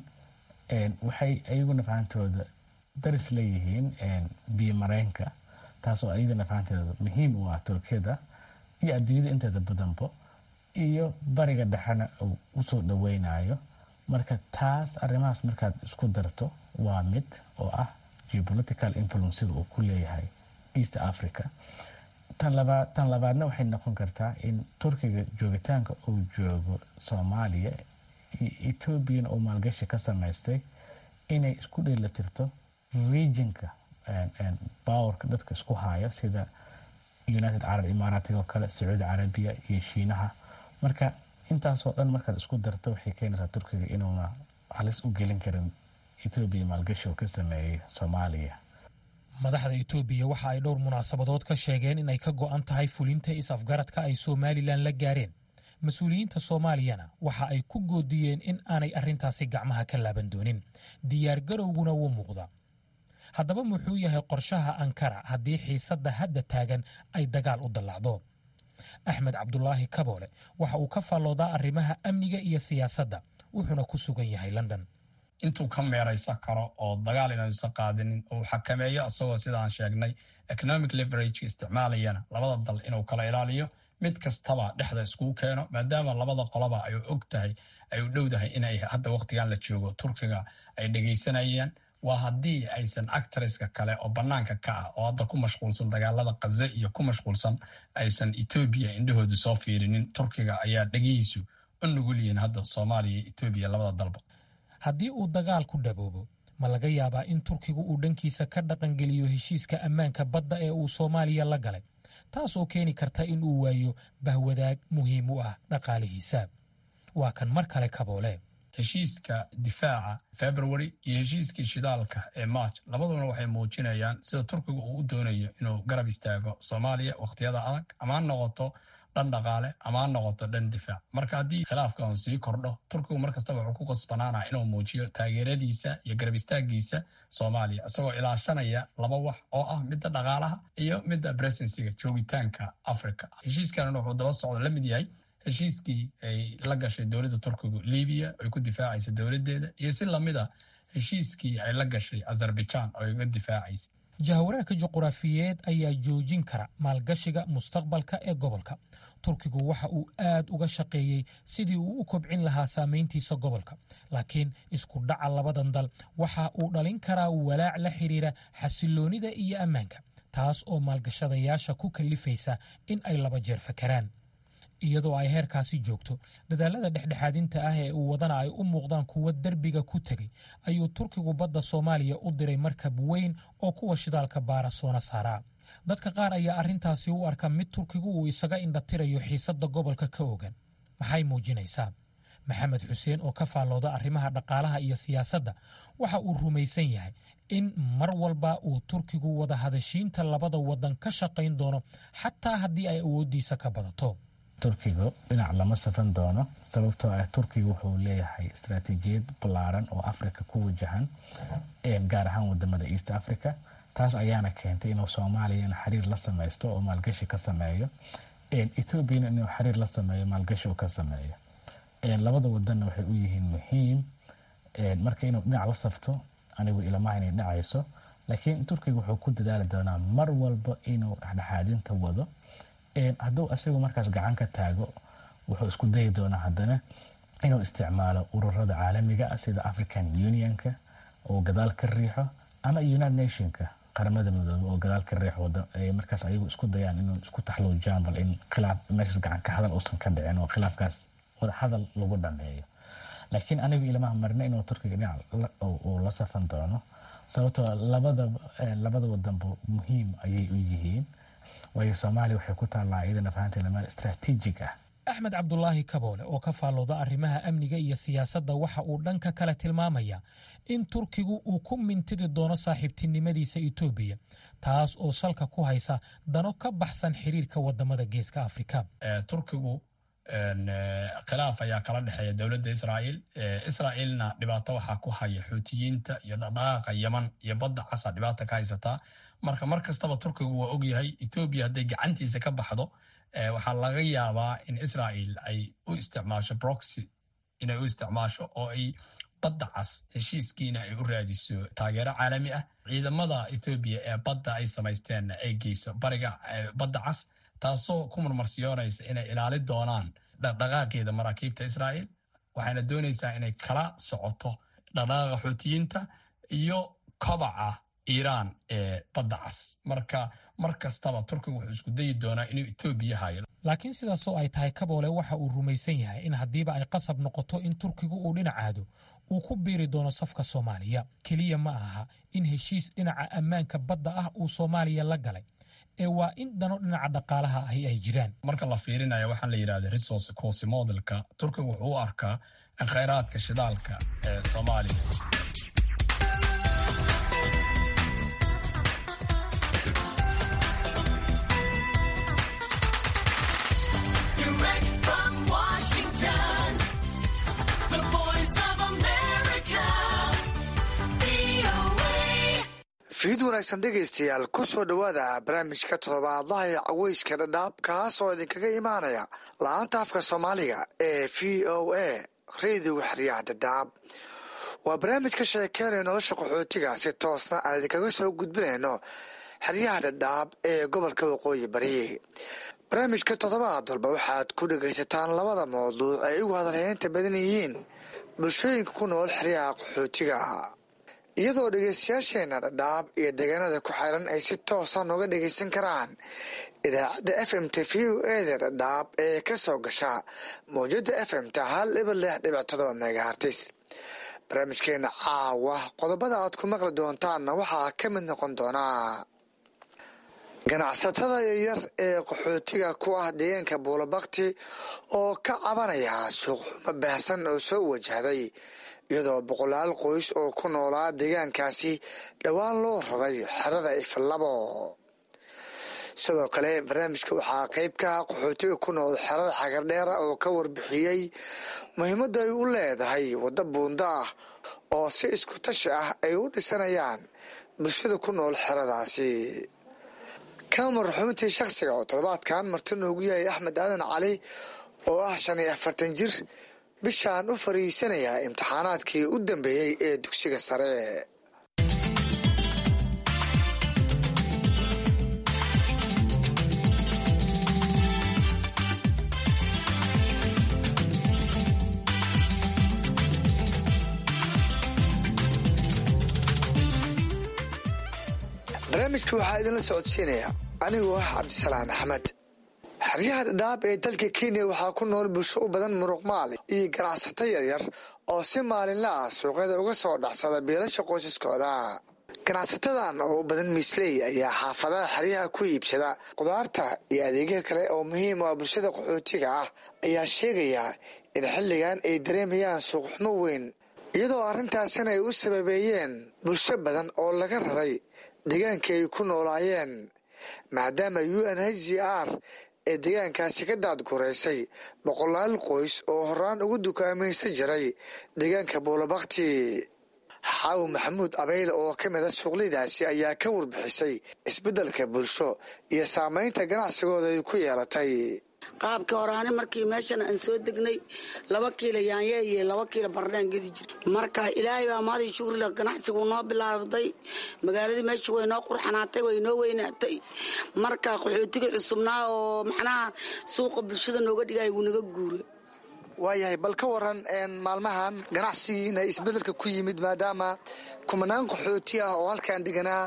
[SPEAKER 8] waxay ayaguna fahantooda daris leeyihiin biyo mareenka taasoo iyadana fahanteeda muhiim u ah turkiyada iyo adduunyada inteeda badanbo iyo bariga dhexena uu usoo dhaweynayo marka taas arrimahaas markaad isku darto waa mid oo ah geopolitical influencega uu ku leeyahay east africa tan labaadna waxay noqon kartaa in turkiga joogitaanka uu joogo soomaaliya ethoobiyan oo maalgashi ka samaystay inay isku dheelatirto regionka bowerka dadka isku haya sida united carab imaaraatiga oo kale sacuudi carabiya iyo shiinaha marka intaasoo dhan markaad isku darto waxay keenaysaa turkiga inuuna halis u gelin karin etoobiya maalgashi oo ka sameeyey soomaaliya
[SPEAKER 6] madaxda etoobiya waxa ay dhowr munaasabadood ka sheegeen inay ka go'an tahay fulinta is-afgaradka ay somalilan la gaareen mas-uuliyiinta soomaaliyana waxa ay ku goodiyeen in aanay arrintaasi gacmaha ka laaban doonin diyaargarowguna wuu muuqda haddaba muxuu yahay qorshaha ankara haddii xiisadda hadda taagan ay dagaal u dallacdo axmed cabdulaahi kaboole waxa uu ka faalloodaa arrimaha amniga iyo siyaasadda wuxuuna ku sugan yahay london
[SPEAKER 9] intuu ka meeraysan karo oo dagaal inuusan qaadinin uu xakameeyo isagoo sidaan sheegnay economic leverage isticmaalayana labada dal inuu kala ilaaliyo mid kastaba dhexda iskugu keeno maadaama labada qoloba ay og tahay ay u dhowdahay inay hadda wakhtigan la joogo turkiga ay dhegaysanayaan waa haddii aysan actreska kale oo bannaanka ka ah oo hadda ku mashquulsan dagaalada kaze iyo ku mashquulsan aysan etoobiya indhahoodu soo fiirinin turkiga ayaa dhegihiisu u nugul yihiin hadda soomaaliya iyo etoobiya labada dalba
[SPEAKER 6] haddii uu dagaal ku dhaboobo ma laga yaabaa in turkigu uu dhankiisa ka dhaqangeliyo heshiiska ammaanka badda ee uu soomaaliya la galay taas oo keeni karta in uu waayo bahwadaag muhiim u ah dhaqaalihiisa waa kan mar kale kaboole
[SPEAKER 9] heshiiska difaaca february iyo heshiiskii shidaalka ee march labaduna waxay muujinayaan sida turkiga uu u doonayo inuu garab istaago soomaaliya wakhtiyada adag ama ha noqoto dhan dhaqaale ama ha noqoto dhan difaac marka haddii khilaafkan sii kordho turkigu mar kastaba wuxuu ku qasbanaanaa inuu muujiyo taageeradiisa iyo garab istaagiisa soomaaliya isagoo ilaashanaya laba wax oo ah midda dhaqaalaha iyo midda presensiga joogitaanka africa heshiiskanna wuxuu daba socdo la mid yahay heshiiskii ay la gashay dowladda turkigu libiya ay ku difaacaysa dowladdeeda iyo si lamid a heshiiskii ay la gashay azerbaijan oo ay uga difaacaysa
[SPEAKER 6] jahwareerka juquraafiyeed ayaa joojin kara maalgashiga mustaqbalka ee gobolka turkigu waxa uu aad uga shaqeeyey sidii uu u kobcin lahaa saamayntiisa gobolka laakiin isku dhaca labadan dal waxa uu dhalin karaa walaac la xidhiira xasiloonida iyo ammaanka taas oo maalgashadayaasha ku kallifaysa in ay laba jeer fakaraan iyadoo ay heerkaasi joogto dadaalada dhexdhexaadinta ah ee uu wadana ay u muuqdaan kuwo derbiga ku tegey ayuu turkigu badda soomaaliya u diray markab weyn oo kuwa shidaalka baara soona saaraa dadka qaar ayaa arrintaasi u arka mid turkigu uu isaga indhatirayo xiisadda gobolka ka ogan maxay muujinaysaa maxamed xuseen oo ka faallooda arrimaha dhaqaalaha iyo siyaasadda waxa uu rumaysan yahay in mar walba uu turkigu wada hadashiinta labada waddan ka shaqayn doono xataa haddii ay awooddiisa ka badato
[SPEAKER 8] turkigu dhinac lama safan doono sababtoo ah turkiga wuxuu leeyahay istaraatiijiyad ballaaran oo africa ku wajahan gaar ahaan wadamada east africa taas ayaana keentay inuu soomaaliyana xiriir la samaysto oo maalgashi ka sameeyo ethoobiana inuu xiriir la sameeyo maalgashi uu ka sameeyo labada wadanna waxay u yihiin muhiim marka inuu dhinac la safto anigu ilamaha inay dhacayso laakiin turkiga wuxuu ku dadaali doonaa mar walba inuu dhexdhexaadinta wado hadduu asigu markaas gacan ka taago wuxuu isku dayi doonaa haddana inuu isticmaalo ururada caalamiga ah sida african unionka oo gadaal ka riixo ama united nationka qaramada midoobe oo gadaal ka riixo markaas ayagu isku dayaan inuu isku taxluujaan bal in khilaaf meeshaas gacan ka hadal uusan ka dhicin oo khilaafkaas wada hadal lagu dhameeyo laakiin anigu ilmaha marna inuu turkiga dhinac uu la safan doono sababtoo labada labada wadanba muhiim ayay u yihiin waayo soomaaliya waxay ku taallaa iyadana fahanteeda meel istaraatiijig ah
[SPEAKER 6] axmed cabdulaahi kaboole oo ka faallooda arrimaha amniga iyo siyaasadda waxa uu dhanka kale tilmaamaya in turkigu uu ku mintidi doono saaxiibtinimadiisa etoobiya taas oo salka ku haysa dano ka baxsan xiriirka wadamada geeska afrika
[SPEAKER 9] turkigu khilaaf ayaa kala dhexeeya dowladda israa'iil israa'iilna dhibaato waxaa ku haya xuutiyiinta iyo dhaqdhaqaaqa yeman iyo badda casa dhibaata ka haysataa marka mar kastaba turkigu waa ogyahay etoobiya hadday gacantiisa ka baxdo waxaa laga yaabaa in israa'iil ay u isticmaasho broxy inay u isticmaasho oo ay badda cas heshiiskiina ay u raadiso taageero caalami ah ciidamada etoobiya ee badda ay samaysteenna ay geyso bariga badda cas taasoo ku marmarsiyoonaysa inay ilaali doonaan dhaqdhaqaaqeeda maraakiibta israa'iil waxayna doonaysaa inay kala socoto dhaqdhaqaaqa xuutiyiinta iyo kobaca iiraan ee badda cas marka mar kastaba turkiga wuxuu isku dayi doonaa inuu etoobiya hayo
[SPEAKER 6] laakiin sidaasoo ay tahay kaboole waxa uu rumaysan yahay in haddiiba ay qasab noqoto in turkigu uu dhinacaado uu ku biiri doono safka soomaaliya keliya ma aha in heshiis dhinaca ammaanka badda ah uu soomaaliya la galay ee waa in dano dhinaca dhaqaalaha ahi ay jiraan
[SPEAKER 9] marka la fiirinaya waxaan la yidhahda resource course modelka turkiga wuxuu u arkaa khayraadka shidaalka ee soomaaliya
[SPEAKER 10] fiid wanaagsan dhegaystayaal ku soo dhowaada barnaamijka toddobaadlaha ee caweyska dhadhaab kaas oo idinkaga imaanaya la-aanta afka soomaaliga ee v o a rediga xeryaha dhadhaab waa barnaamij ka sheekeynaya nolosha qaxootiga si toosna aan idinkaga soo gudbinayno xeryaha dhadhaab ee gobolka waqooyi bari barnaamijka toddobaad walba waxaad ku dhegaysataan labada mawduuc ay ugu hadalheynta badan yihiin bulshooyinka ku nool xeryaha qaxootiga iyadoo dhegeystayaasheena dhadhaab iyo deegaanada ku xeeran ay si toosa nooga dhegaysan karaan idaacadda f m t v o eda dhadhaab ee ka soo gasha mawjada f m ta hal ibar lix dhibic todoba megahartis barnaamijkeena caawa qodobada aad ku maqli doontaanna waxaa ka mid noqon doonaa ganacsatada yaryar ee qaxootiga ku ah deegaanka buulabakti oo ka cabanaya suuqxumo baahsan oo soo wajahday iyadoo boqolaal qoys oo ku noolaa deegaankaasi dhowaan loo raray xerada iflabo sidoo kale barnaamijka waxaa qeyb ka ah qaxootiga ku nool xerada xagardheera oo ka warbixiyey muhiimadda ay u leedahay waddo buunda ah oo si isku tashi ah ay u dhisanayaan bulshada ku nool xeradaasi kamar xubintii shakhsiga oo toddobaadkan marti noogu yahay axmed aadan cali oo ah shan iyo afartan jir bishaan u fariisanayaa imtixaanaadkii u dambeeyey ee dugsiga sare barnaamijka waxaa idinla socodsiinaya anigoo ah cabdisalaan axmed xeryaha dhadhaab ee dalka kenya waxaa ku nool bulsho u badan muruqmaali iyo ganacsato yaryar oo si maalinla ah suuqyada uga soo dhacsada biilasha qoysaskooda ganacsatadan oo u badan miisley ayaa xaafadaha xeryaha ku iibsada qudaarta iyo adeegyo kale oo muhiim u ah bulshada qaxootiga ah ayaa sheegaya in xilligan ay dareemayaan suuqxumo weyn iyadoo arrintaasina ay u sababeeyeen bulsho badan oo laga raray deegaankii ay ku noolaayeen maadaama u n h c r ee deegaankaasi ka daadgureysay boqolaal qoys oo horaan ugu dukaamaysan jiray deegaanka buulabakti xaawi maxamuud abeyle oo ka mid a suuqleydaasi ayaa ka warbixisay isbeddelka bulsho iyo saameynta ganacsigooda ay ku yeelatay
[SPEAKER 11] qaabkii horaani markii meeshan aan soo degnay laba kiilo yaanye iyo laba kiilo bardhaan gedi jir marka ilaahay baa maadii shugrila ganacsigu noo bilaabday magaaladii meesha way noo qurxanaatay way noo weynaatay marka qaxootigii cusubnaa oo macnaha suuqa bulshada nooga dhigay wuu naga guuray
[SPEAKER 10] waayahay bal ka waran maalmahan ganacsigiina isbedelka ku yimid maadaama kumanaan qaxooti ah oo halkaan deganaa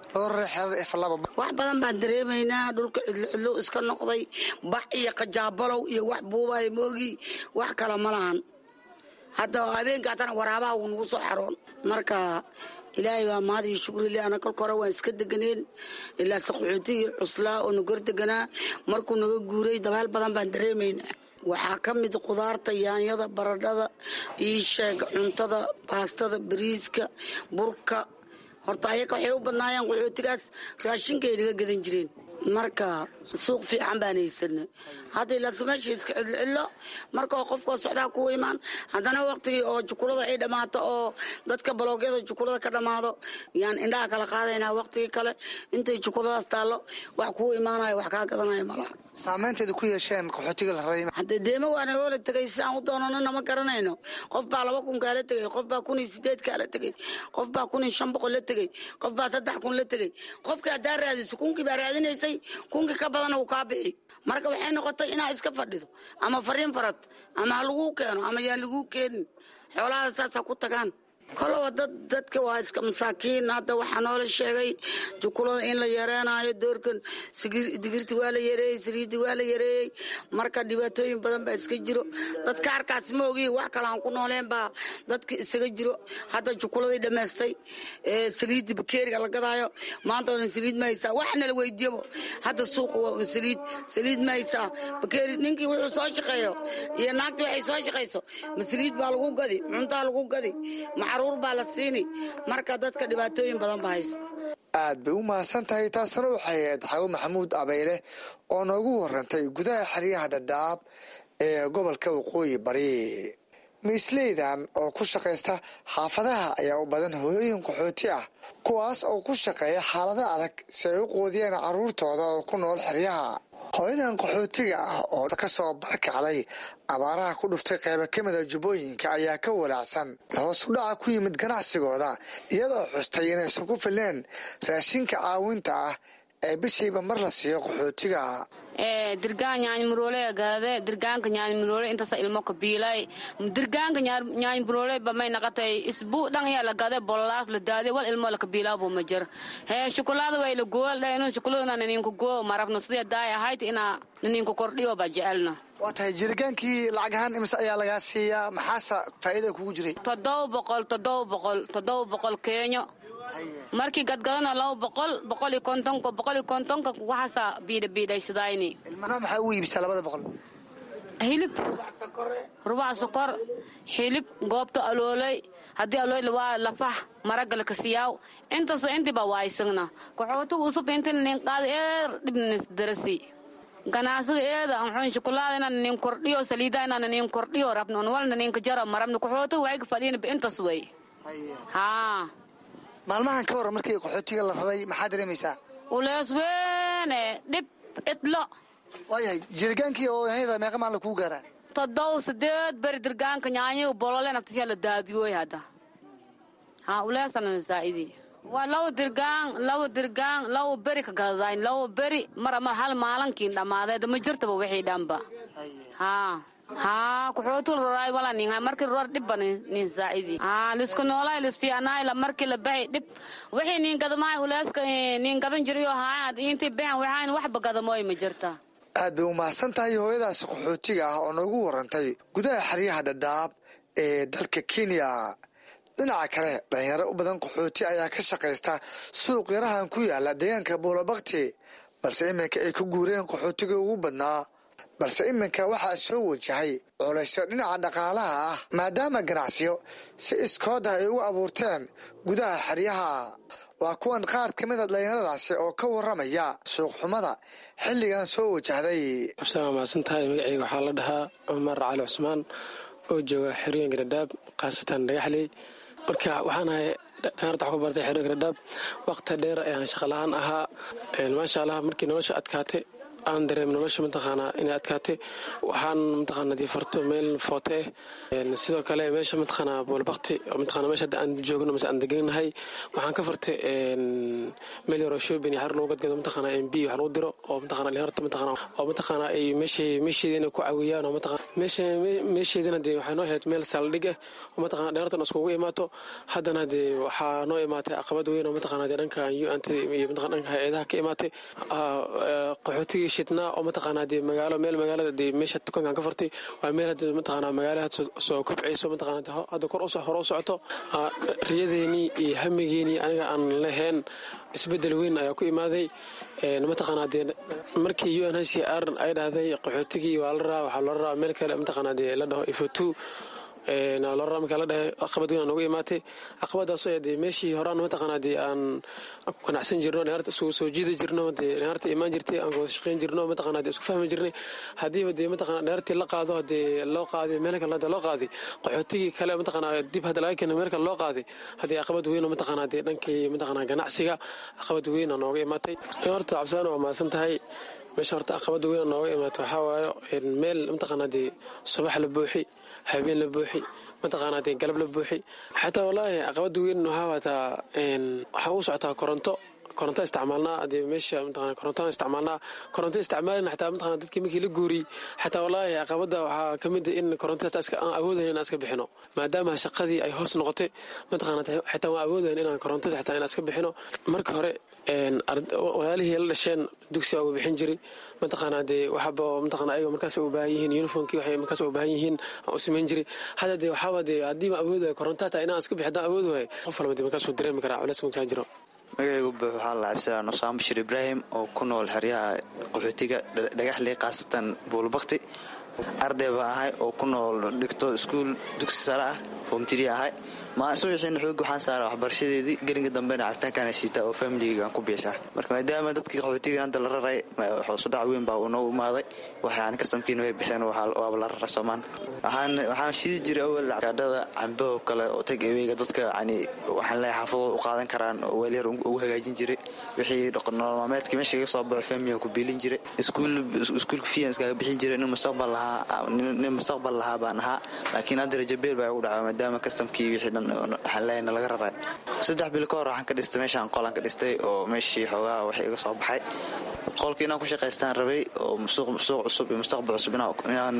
[SPEAKER 11] wax badan baan dareemaynaa dhulka cidlocidlo iska noqday bax iyo qajaabalow iyo wax buubay moogi wax kale ma lahan hadda habeenka haddana waraabaha wuu nagu soo xaroon marka ilaahay baa mahad iyo shukrile ana kolka hore waan iska deganeen ilaase qaxootigii cuslaa oo nagor deganaa markuu naga guuray dabaal badan baan dareemaynaa waxaa ka mid qudaarta yaanyada baradhada iisheega cuntada baastada bariiska burka horta ayaga waxay u badnaayeen qaxootigaas raashinkaay naga gadan jireen marka suuq fiican baan haysana hadda ilaase meesha iska cidlocillo marka qofkoo socdaa kuwa imaan haddana waktigii oo jukulada ay dhammaato oo dadka baloogyada jukulada ka dhammaado yaan indhaha kala qaadaynaa waktigii kale intay jukuladaas taallo wax kuu imaanayo wax kaa gadanaya malaha
[SPEAKER 10] saameynteeda ku yeesheen qaxootiga la raray
[SPEAKER 11] haddee deema waa nagoola tegay si aan u doonano nama garanayno qof baa laba kun kaala tegey qof baa kun iyo sideed kaala tegey qof baa kun iyo shan boqol la tegey qof baa saddex kun la tegey qofkii haddaa raadiso kunkii baa raadinaysay kunkii ka badana uu kaa bixi marka waxay noqotay inaa iska fadhido ama fariin farad ama ha laguu keeno ama yaan laguu keenin xoolahaada saasa ku tagaan koloba dad dadka waa iska masaakiin hadda waxaa noola sheegay jukulada in la yareenayo doorkan digirti waa la yareeyey saliiddi waa la yareeyey marka dhibaatooyin badan baa iska jiro dadka arkaas ma ogi wax kale aan ku nooleen baa dadka isaga jiro hadda jukuladii dhammaystay saliiddi bakeeriga la gadaayo maanta onan saliid ma haysaa waxna la weydiiyabo hadda suuqa waa un saliid saliid ma haysaa bakeeri ninkii wuxuu soo shaqeeyo iyo naagtii waxay soo shaqayso ma saliid baa lagu gadi cuntaa lagu gadi macruur baa la siini marka dadka dhibaatooyin badan ba haysta
[SPEAKER 10] aad bay u mahadsan tahay taasna waxay ahayd xawo maxamuud abeyle oo noogu warantay gudaha xeryaha dhadhaab ee gobolka waqooyi bari miisleydan oo ku shaqaysta xaafadaha ayaa u badan hooyooyin qaxooti ah kuwaas oo ku shaqeeya xaalado adag si ay u quudiyaan carruurtooda oo ku nool xeryaha hooyadan qaxootiga ah oo ka soo barkacday abaaraha ku dhuftay qaybo ka mida jubbooyinka ayaa ka walaacsan hoos u dhaca ku yimid ganacsigooda iyadoo xustay inaysan ku fileen raashinka caawinta ah ee bishiiba mar la siiyo qaxootiga
[SPEAKER 12] dirgaan nyaanymuroole gaade dirgaanka nyaanymuroole intasa ilmo kabiilay dirgaanka nyaanymuroole bamay naqatay isbuu dhan yaa la gade bololaas la daade wal ilmo la kabiilaa buu ma jir hee shukulaada way la gool dhaynu shukuladuna naniinku goo marabno sidee daay ahayd inaa naniinku kordhiyo ba jecelna
[SPEAKER 10] waa tahay jirigaankii lacag ahaan imise ayaa lagaa siiyaa maxaase faa'iida kugu jiray
[SPEAKER 12] toddoba boqol toddoba boqol toddoba boqol keenyo markii gadgadana laba boqol boqol iyo kontonka boqol iyo kontonka waxaasa biidha biidhaysadayni
[SPEAKER 10] ilmana maxaa ugu iibisaa labada boqol
[SPEAKER 12] hilib rubac sokor hilib goobta aloolay haddii alool waa lafax maragala kasiyaaw intaasoo intiba waaysagna kaxootuga usub intina nin qaada eer dhibnis darasi ganacsiga eeda anxuun shukulaada inaan nin kordhiyo saliida inaan nin kordhiyo rabno walna ninka jara marabno kaxootuga waxay ka fadhiina intas wey haa
[SPEAKER 10] maalmahan ka waran markii qaxootiga la raray maxaa dareemaysaa
[SPEAKER 12] ulees weene dhib cidlo
[SPEAKER 10] waayahay jirigaankii oo yanyada meeqa maalin kuu gaaraa
[SPEAKER 12] toddow sideed beri dirgaanka nyaanyo bolole naftisha la daadiyooy hadda ha uleesana zaa'idi waa lawa dirgaan lawa dirgaan lawa beri ka gadadayn lawa beri mara mar hal maalinkiin dhammaadeed ma jirtaba wixii dhanba haa haa kuxootul roraay wala ninga markii ror dhibba nin saacidi haa lisku noolay lisfiyanay la markii la baxay dhib wixii nin gadamaay ulaaska nin gadan jiriyo haa intii baxan waxaan waxba gadamooy ma jirta
[SPEAKER 10] aad bay u mahadsan tahay hooyadaasi qaxootiga ah oo noogu warantay gudaha xeryaha dhadhaab ee dalka kenya dhinaca kale dhalinyaro u badan qaxooti ayaa ka shaqaysta suuq yarahan ku yaala deegaanka buulabakti balse iminka ay ku guureen qaxootiga ugu badnaa balse iminka waxaa soo wajahay culaysyo dhinaca dhaqaalaha ah maadaama ganacsiyo si iskooda ay ugu abuurteen gudaha xeryaha waa kuwan qaar ka mida dhalinyaradaasi oo ka waramaya suuqxumada xilligan soo wajahday
[SPEAKER 13] absaan waa mahadsantahay magaceyga waxaa la dhahaa cumar cali cusmaan oo jooga xerooyinka dhadhaab khaasatan dhagaxley marka waxaan ahay dhalinyarta wax ku bartay xerooyinka dhadhaab waqti dheer ayaan shaqalahaan ahaa maasha allah markii nolosha adkaatay aan dareem nolosha mataqaanaa inay adkaatay waxaan mataqaana dee farto meel foote ah sidoo kale meesha mataqaanaa boolbakti oo mataqaana meesha hadda aan joogno mase aan deganahay waxaan ka fartay meel yaroo shoobin iyo xar lagu gadgado mataqaana m b wax lagu diro oo mataqaana dhalinyarta mataqaana oo mataqaana ay meeshay meesheedina ku caawiyaan oo mataqaana meesha meesheedina dee waxay noo ahayd meel saldhig ah oo mataqaana dhalinyartan iskugu imaato haddana dee waxaa noo imaatay caqabad weyn oo mataqaana dee dhanka un-anta iyo mataqana dhanka hay-adaha ka imaatay qaxootigii shidnaa oo mataqaanaa dee magaalo meel magaalada dee meesha tukankan ka fartay waa meel hadda mataqaanaa magaala had soo kobcayso mataqaanaa hadda kor usoo hore u socoto riyadeenii iyo hamigeenii aniga aan lahayn isbedel weyn ayaa ku imaaday mataqaanaa dee markii u n h c r ay dhahday qaxootigii waa la raa waxaa loola raa meel kale mataqaanaa dee la dhaho ifotu lora markaa la dhahay caqabad weyn aan uga imaatay caqabadaasoo ee dee meeshii horaan mataqaanaa dee aan ku ganacsan jirno dhalinyarta isugu soo jiidi jirno dee dhalinyarta imaan jirtay aan wada shaqayn jirno mataqaanaa dee isku fahmi jirnay haddiiba dee mataqaanaa dhalinyartii la qaado dee loo qaaday meel kale hadda loo qaaday qaxootigii kale mataqaanaa dib hadda laga keenay meel kale loo qaaday haddii caqabad weyn oo mataqaanaa dee dhankii mataqaanaa ganacsiga caqabad weyn aan nooga imaatay horta cabsaan waa mahadsan tahay meesha horta caqabada weyn oo nooga imaatay waxaa waayo meel mataqaanaa dee subax la buuxi habeen la buuxi mataqaanaa dee galab la buuxi xataa wallaahi caqabada weyn waxaa waataa waxaa u socotaa koronto koronto isticmaalnaa dee meesha mataqana korontaan isticmaalnaa koronto isticmaalina xataa mataqana dadkii markii la guuriyey xataa wallaahi caqabada waxaa ka mid in koronto xataa iska aan awoodayn inaan iska bixino maadaama shaqadii ay hoos noqotay mataqana xataa waan awoodayn inaan korontada xataa inaan iska bixino marka hore walaalihii la dhasheen dugsiga uga bixin jiray mataqaanaa dee waxaba mataqana ayaga markaas u baahan yihiin uniformkii waxay markaas u baahan yihiin aan u samayn jiray hadda dee waxaaba dee haddii ma awood waayo koronto hataa inaan iska bixi haddaan awood waayo qof walba dee markaasuu dareemi karaa culeys markaa jiro
[SPEAKER 14] magacaygu buux waxaa la cabsadaan usaamo bashir ibraahim oo ku nool xeryaha qaxootiga dhagaxley khaasatan buulbakti arday baa ahay oo ku nool dhigto iskuul dugsi sare ah foomtiri ahay subaxiina xoog waxaan saara waxbarashadeedii gelinka dambena cabitaankaan heshiita oo faamiligeygaan ku biishaa marka maadaama dadkii qaxootiga hadda la raray sudhac weyn baa uu noo imaaday waxaan kasamkiina way bixeen waaba la raray soomaan waxaan shidi jiray awal gaadhada cambaho kale oo tag eweyga dadka yani waxaan leeyahay xaafadooda u qaadan karaan oo weelyar ugu hagaajin jiray wixii nolol maalmeedkii meesha iga soo baxo faamiligan ku biilin jiray iskuulka fiyan iskaga bixin jiray nin mustaqbal lahaa nin mustaqbal lahaa baan ahaa laakiin hadda rajabeel baa igu dhacay maadaama kastamkii wixii dhan waxaan laga raray saddex bil ka hor waxaan ka dhistay meeshaan qolaan ka dhistay oo meeshii xoogaha wax iga soo baxay qolkii inaan ku shaqaystaan rabay oo suuq cusub iyo mustaqbal cusub inaan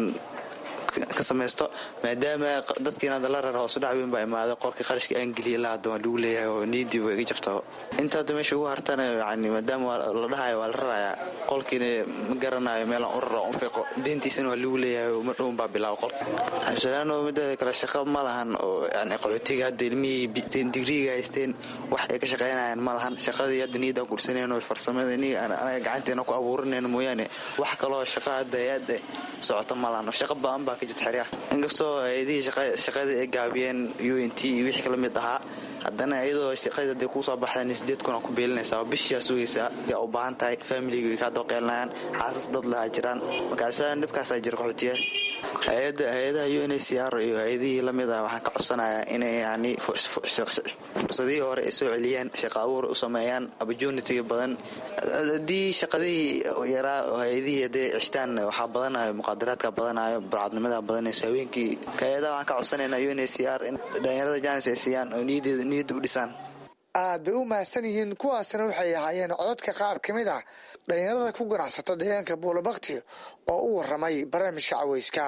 [SPEAKER 14] ka samaysto maadaama dadkiin hadda la rar hoos dhac weyn baa imaaday qorkii qarashkii aan geliyay la hadda waa lagu leeyahay oo niidii waa iga jabto inta hadda meesha ugu hartana yani maadaama la dhahayo waa la rarayaa qolkiina ma garanayo meelaan u raro unfiqo deentiisana waa lagu leeyahay oo madhown baa bilaabo qolka absalaano mideeda kale shaqo ma lahan oo yani qaxootiga hadda ilmihii digriiga haysteen wax ay ka shaqaynayaan ma lahan shaqadii hadda niyadaan kursanayno farsamada anaga gacanteena ku abuurinayno mooyaane wax kaloo shaqa hadda hay-adda socota ma lahan shaqo baan baa ka jirta xeryaha inkastoo hay-adihii shaqadii ay gaabiyeen u n t iyo wixii kala mid ahaa haddana iyadoo shaqadii hadday kuu soo baxdaan sideed kun ku beelinaysaa oo bishiyaa sugaysaa yaa u baahan tahay faamiliga way kaa dooqeelinayaan xaasas dad lahaa jiraan markaasaan dhibkaasaa jira qaxootiya hay-adaha u n c r iyo hay-adihii lamid ah waxaan ka codsanayaa inay yani fursadihii hore ay soo celiyaan shaqa abuur u sameeyaan opportunitiga badan haddii shaqadihii yaraa oo hay-adihii hadday cishtaan waxaa badanayo muqaadaraadka badanayo burcadnimada badanayso haweenkii hay-adaha waxaan ka codsanaynaa u n c r in dhalinyarada jaanis ay siiyaan oo niyadda u dhisaan
[SPEAKER 10] aad bay u mahadsan yihiin kuwaasna waxay ahaayeen cododka qaar ka mid ah dhalinyarada ku ganacsata deegaanka buulabakti oo u waramay barnaamijka caweyska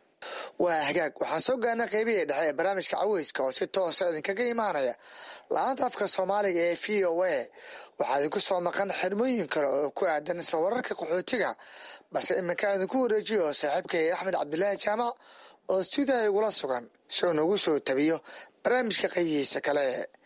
[SPEAKER 10] waa hagaag waxaan soo gaarnay qeybihii dhexe ee barnaamijka caweyska oo si toosa idinkaga imaanaya la-aanta afka soomaaliga ee v o a waxaa idinku soo maqan xirmooyin kale oo ku aadan isla wararka qaxootiga balse iminka idinku wareejiyo saaxiibkay axmed cabdilaahi jaamac oo sidaa igula sugan si uu nagu soo tabiyo barnaamijka qeybihiisa kale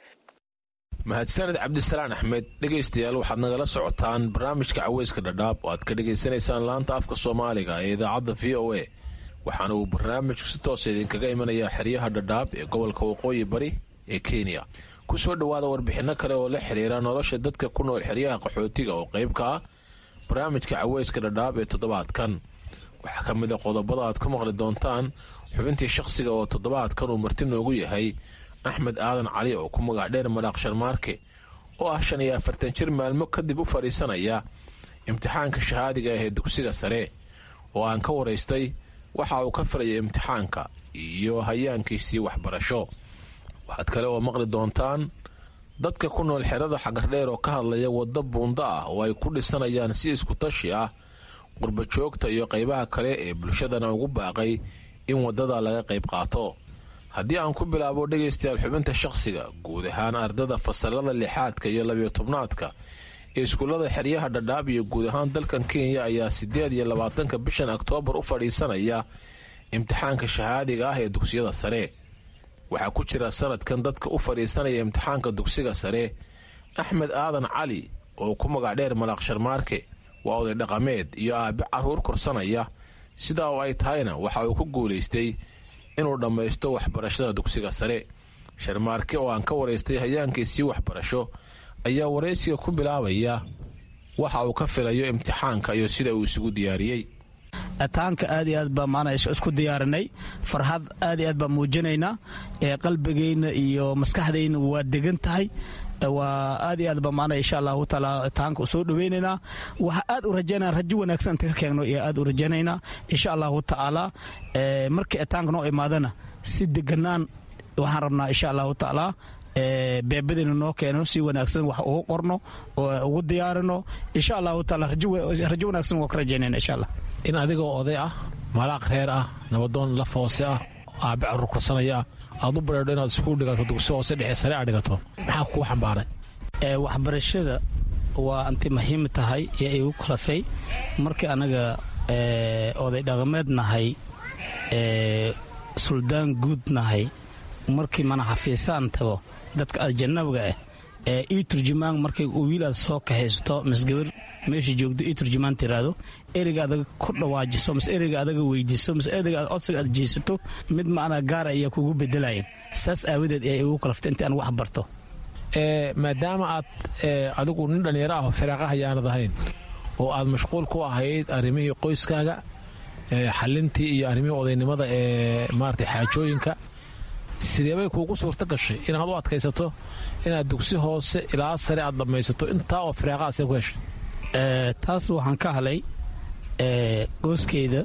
[SPEAKER 15] mahadsaned cabdisalaan axmed dhegaystayaal waxaad nagala socotaan barnaamijka caweyska dhadhaab oo aad ka dhegaysanaysaan laanta afka soomaaliga ee idaacadda v o a waxaana uu barnaamijku si toosa idinkaga imanayaa xeryaha dhadhaab ee gobolka waqooyi bari ee kenya ku soo dhowaada warbixinno kale oo la xiriira nolosha dadka ku nool xeryaha qaxootiga oo qayb ka ah barnaamijka caweyska dhadhaab ee toddobaadkan waxaa ka mid a qodobada aad ku maqli doontaan xubintii shakhsiga oo toddobaadkan uu marti noogu yahay axmed aadan cali oo ku magac dheer madhaaq sharmaarke oo ah shan iyo afartan jir maalmo kadib u fadhiisanaya imtixaanka shahaadiga ah ee dugsiga sare oo aan ka waraystay waxa uu ka filaya imtixaanka iyo hayaankiisii waxbarasho waxaad kale oo maqli doontaan dadka ku nool xerada xagardheer oo ka hadlaya waddo buundo ah oo ay ku dhisanayaan si iskutashi ah qurbajoogta iyo qaybaha kale ee bulshadana ugu baaqay in waddada laga qayb qaato haddii aan ku bilaabo dhegaystayaal xubinta shakhsiga guud ahaan ardada fasalada lixaadka iyo labiyo tobnaadka ee iskuullada xeryaha dhadhaab iyo guud ahaan dalkan kenya ayaa siddeed iyo labaatanka bishan oktoobar u fadhiisanaya imtixaanka shahaadiga ah ee dugsiyada sare waxaa ku jira sanadkan dadka u fadhiisanaya imtixaanka dugsiga sare axmed aadan cali oo ku magac dheer malaaq sharmaarke waa oday dhaqameed iyo aabe carruur korsanaya sidaa oo ay tahayna waxa uu ku guulaystay inuu dhammaysto waxbarashada dugsiga sare sharmaarke oo aan ka waraystay hayaankiisii waxbarasho ayaa waraysiga ku bilaabaya waxa uu ka filayo imtixaanka iyo sida uu isugu diyaariyey
[SPEAKER 16] taanka aad iyo aad baa maana isku diyaarinay farxad aad iyo aad baa muujinaynaa ee qalbigayna iyo maskaxdayna waa degan tahay waa aad iyo aad baa maana insha allahu taala taanka u soo dhaweynaynaa waxa aad u rajaynaa rajo wanaagsan inta ka keegno iyo aad u rajaynaynaa insha allahu tacaala markii taanka noo imaadana si deganaan waxaan rabnaa insha allahu tacaala beebadina noo keeno si wanaagsan wax ugu qorno oo ugu diyaarino insha allahu taala rajo wanaagsan waa ka rajaynayna insha allah
[SPEAKER 15] in adigoo oday ah malaaq reer ah nabadoon laf hoose ah aabe carruur korsanaya ah aad u bareedho inaad iskuul dhigato dugsi hoose dhexe sare aad dhigato maxaa kuu xambaaray
[SPEAKER 16] waxbarashada waa anti muhiim tahay ee igu kalafay markii anaga oday dhaqameed nahay suldaan guud nahay markii mana xafiisaan tago dadka ajanabiga ah ee ii turjumaan markay wiil aad soo kahaysto misgabar meesha joogto ii turjumaan tiraahdo ereyga adaga ku dhawaajiso mise ereyga adaga weydiiso mise ereyga codsiga aad jeysato mid macnaa gaara ayaa kugu bedelayan saas aawadeed ee igu kalaftay intii aan wax barto
[SPEAKER 15] maadaama aad adigu nin dhallinyaro ah oo firaaqaha yaanad ahayn oo aad mashquul ku ahayd arrimihii qoyskaaga xalintii iyo arrimihii odaynimada ee maarata xaajooyinka sideebay kuugu suurto gashay inaad u adkaysato inaad dugsi hoose ilaa sare aad dhammaysato intaa oo firaaqaha see ku heshay
[SPEAKER 16] taas waxaan ka halay gooskeyda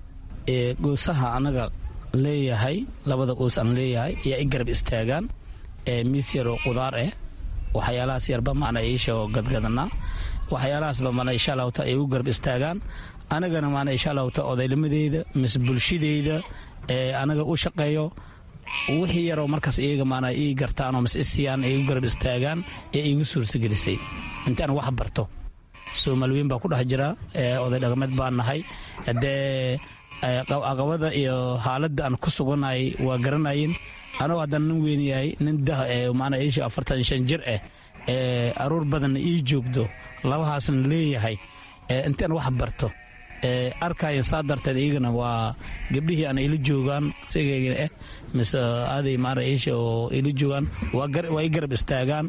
[SPEAKER 16] goosaha anaga leeyahay labada qoys aan leeyahay ayaa i garab istaagaan miis yaroo qudaar ah waxyaalahaas yarba macna iisha gadgadanaa waxyaalahaasba mana insha allahu ta ay u garab istaagaan anagana maana insha allahu ta odaynimadeyda mise bulshadeyda ee anaga u shaqeeyo wixii yaroo markaas iyaga maana ii gartaanoo mise isiyaan ay u garab istaagaan ee iigu suurtagelisay intaan wax barto soomaaliweyn baa ku dhex jira oday dhaqameed baan nahay haddee aqabada iyo xaaladda aan ku suganay waa garanayin anuu haddana nin weyn yahay nin dah maana iisha afartan shan jir ah ee aruur badanna ii joogdo labahaasna leeyahay intaan wax barto arkayan saa darteed iyagana waa gabdhihii aan ila joogaan sigayga ah mise aaday maana iisha oo ila joogaan waa i garab istaagaan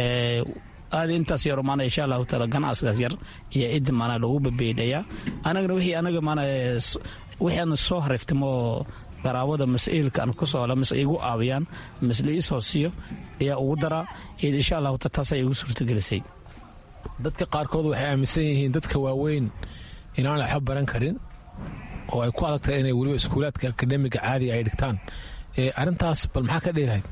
[SPEAKER 16] aadi intaas yaro maana insha allahu taala ganacsigaas yar iyo cidda maana lagu babeydhayaa anagana wixii anaga maana wixii aan soo hariftamo qaraabada mas-iilka aan ku soola mise igu aabiyaan mise la iisoo siiyo ayaa ugu daraa id insha allahu ta taasay igu suurtagelisay
[SPEAKER 15] dadka qaarkood waxay aaminsan yihiin dadka waaweyn inaan waxba baran karin oo ay ku adag tahay inay weliba iskuulaadka akademiga caadiga ay dhigtaan arrintaas bal maxaa ka dheelahayd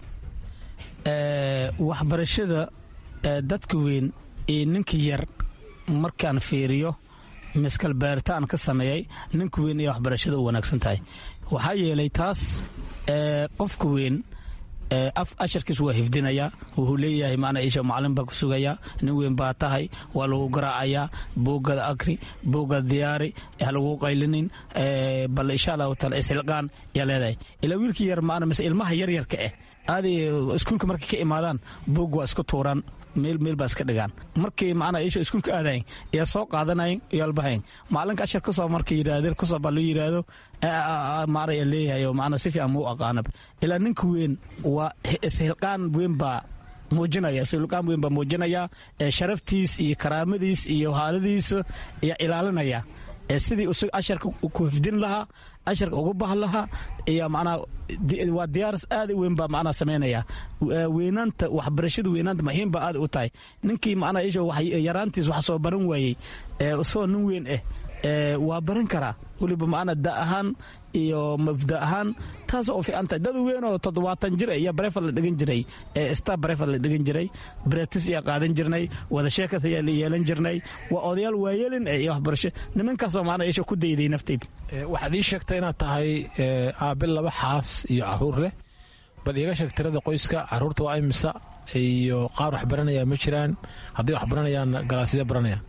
[SPEAKER 16] waxbarashada dadka weyn iyo ninka yar markaan fiiriyo miskal baaritaan ka sameeyay ninka weyn iyo waxbarashada u wanaagsan tahay waxaa yeelay taas qofka weyn af asharkiis waa hifdinayaa wuxuu leeyahay maana isha macalin baa ku sugayaa nin weyn baa tahay waa lagu garaacayaa boogada akri boogada diyaari ha lagu qaylinin bal insha allahu taala ishilqaan yaa leedahay ilaa wiilkii yar maana mise ilmaha yaryarka ah aaday iskuulka markay ka imaadaan boog waa isku tuuraan meel meel baa iska dhigaan markii macnaa isha iskuulka aadayn yaa soo qaadanayn yaalbahayn macalinka ashar kusoo marka yidhaahdeen kusoo baa loo yidhaahdo maara yaa leeyahay oo macnaa si fiican muu aqaanab ilaa ninka weyn waa ishilqaan weyn baa muujinaya ishilqaan weyn baa muujinaya sharaftiis iyo karaamadiis iyo haaladiisa ayaa ilaalinaya sidii asharka ku hifdin lahaa asharka ugu bah lahaa iyo manaa waa diyaaris aad weyn baa manaa samaynaya weynaanta waxbarashada weynaanta muhiim baa aad u tahay ninkii manaa isha yaraantiis wax soo baran waayey isagoo nin weyn ah waa baran karaa weliba maana da ahaan iyo mabda ahaan taas oo fiican tahay dad weynoo toddobaatan jir iyo barefad la dhigan jiray star barefad la dhigan jiray bretis ayaa qaadan jirnay wada sheekas ayaa la yeelan jirnay waa odayaal waayeelin iyo waxbarasho nimankaasoo maana isha ku dayday naftayda
[SPEAKER 15] waxaad ii sheegtay inaad tahay aabe laba xaas iyo caruur leh bal iiga sheeg tirada qoyska caruurta waa imisa iyo qaar wax baranaya ma jiraan hadday wax baranayaan galaasyada baranayaan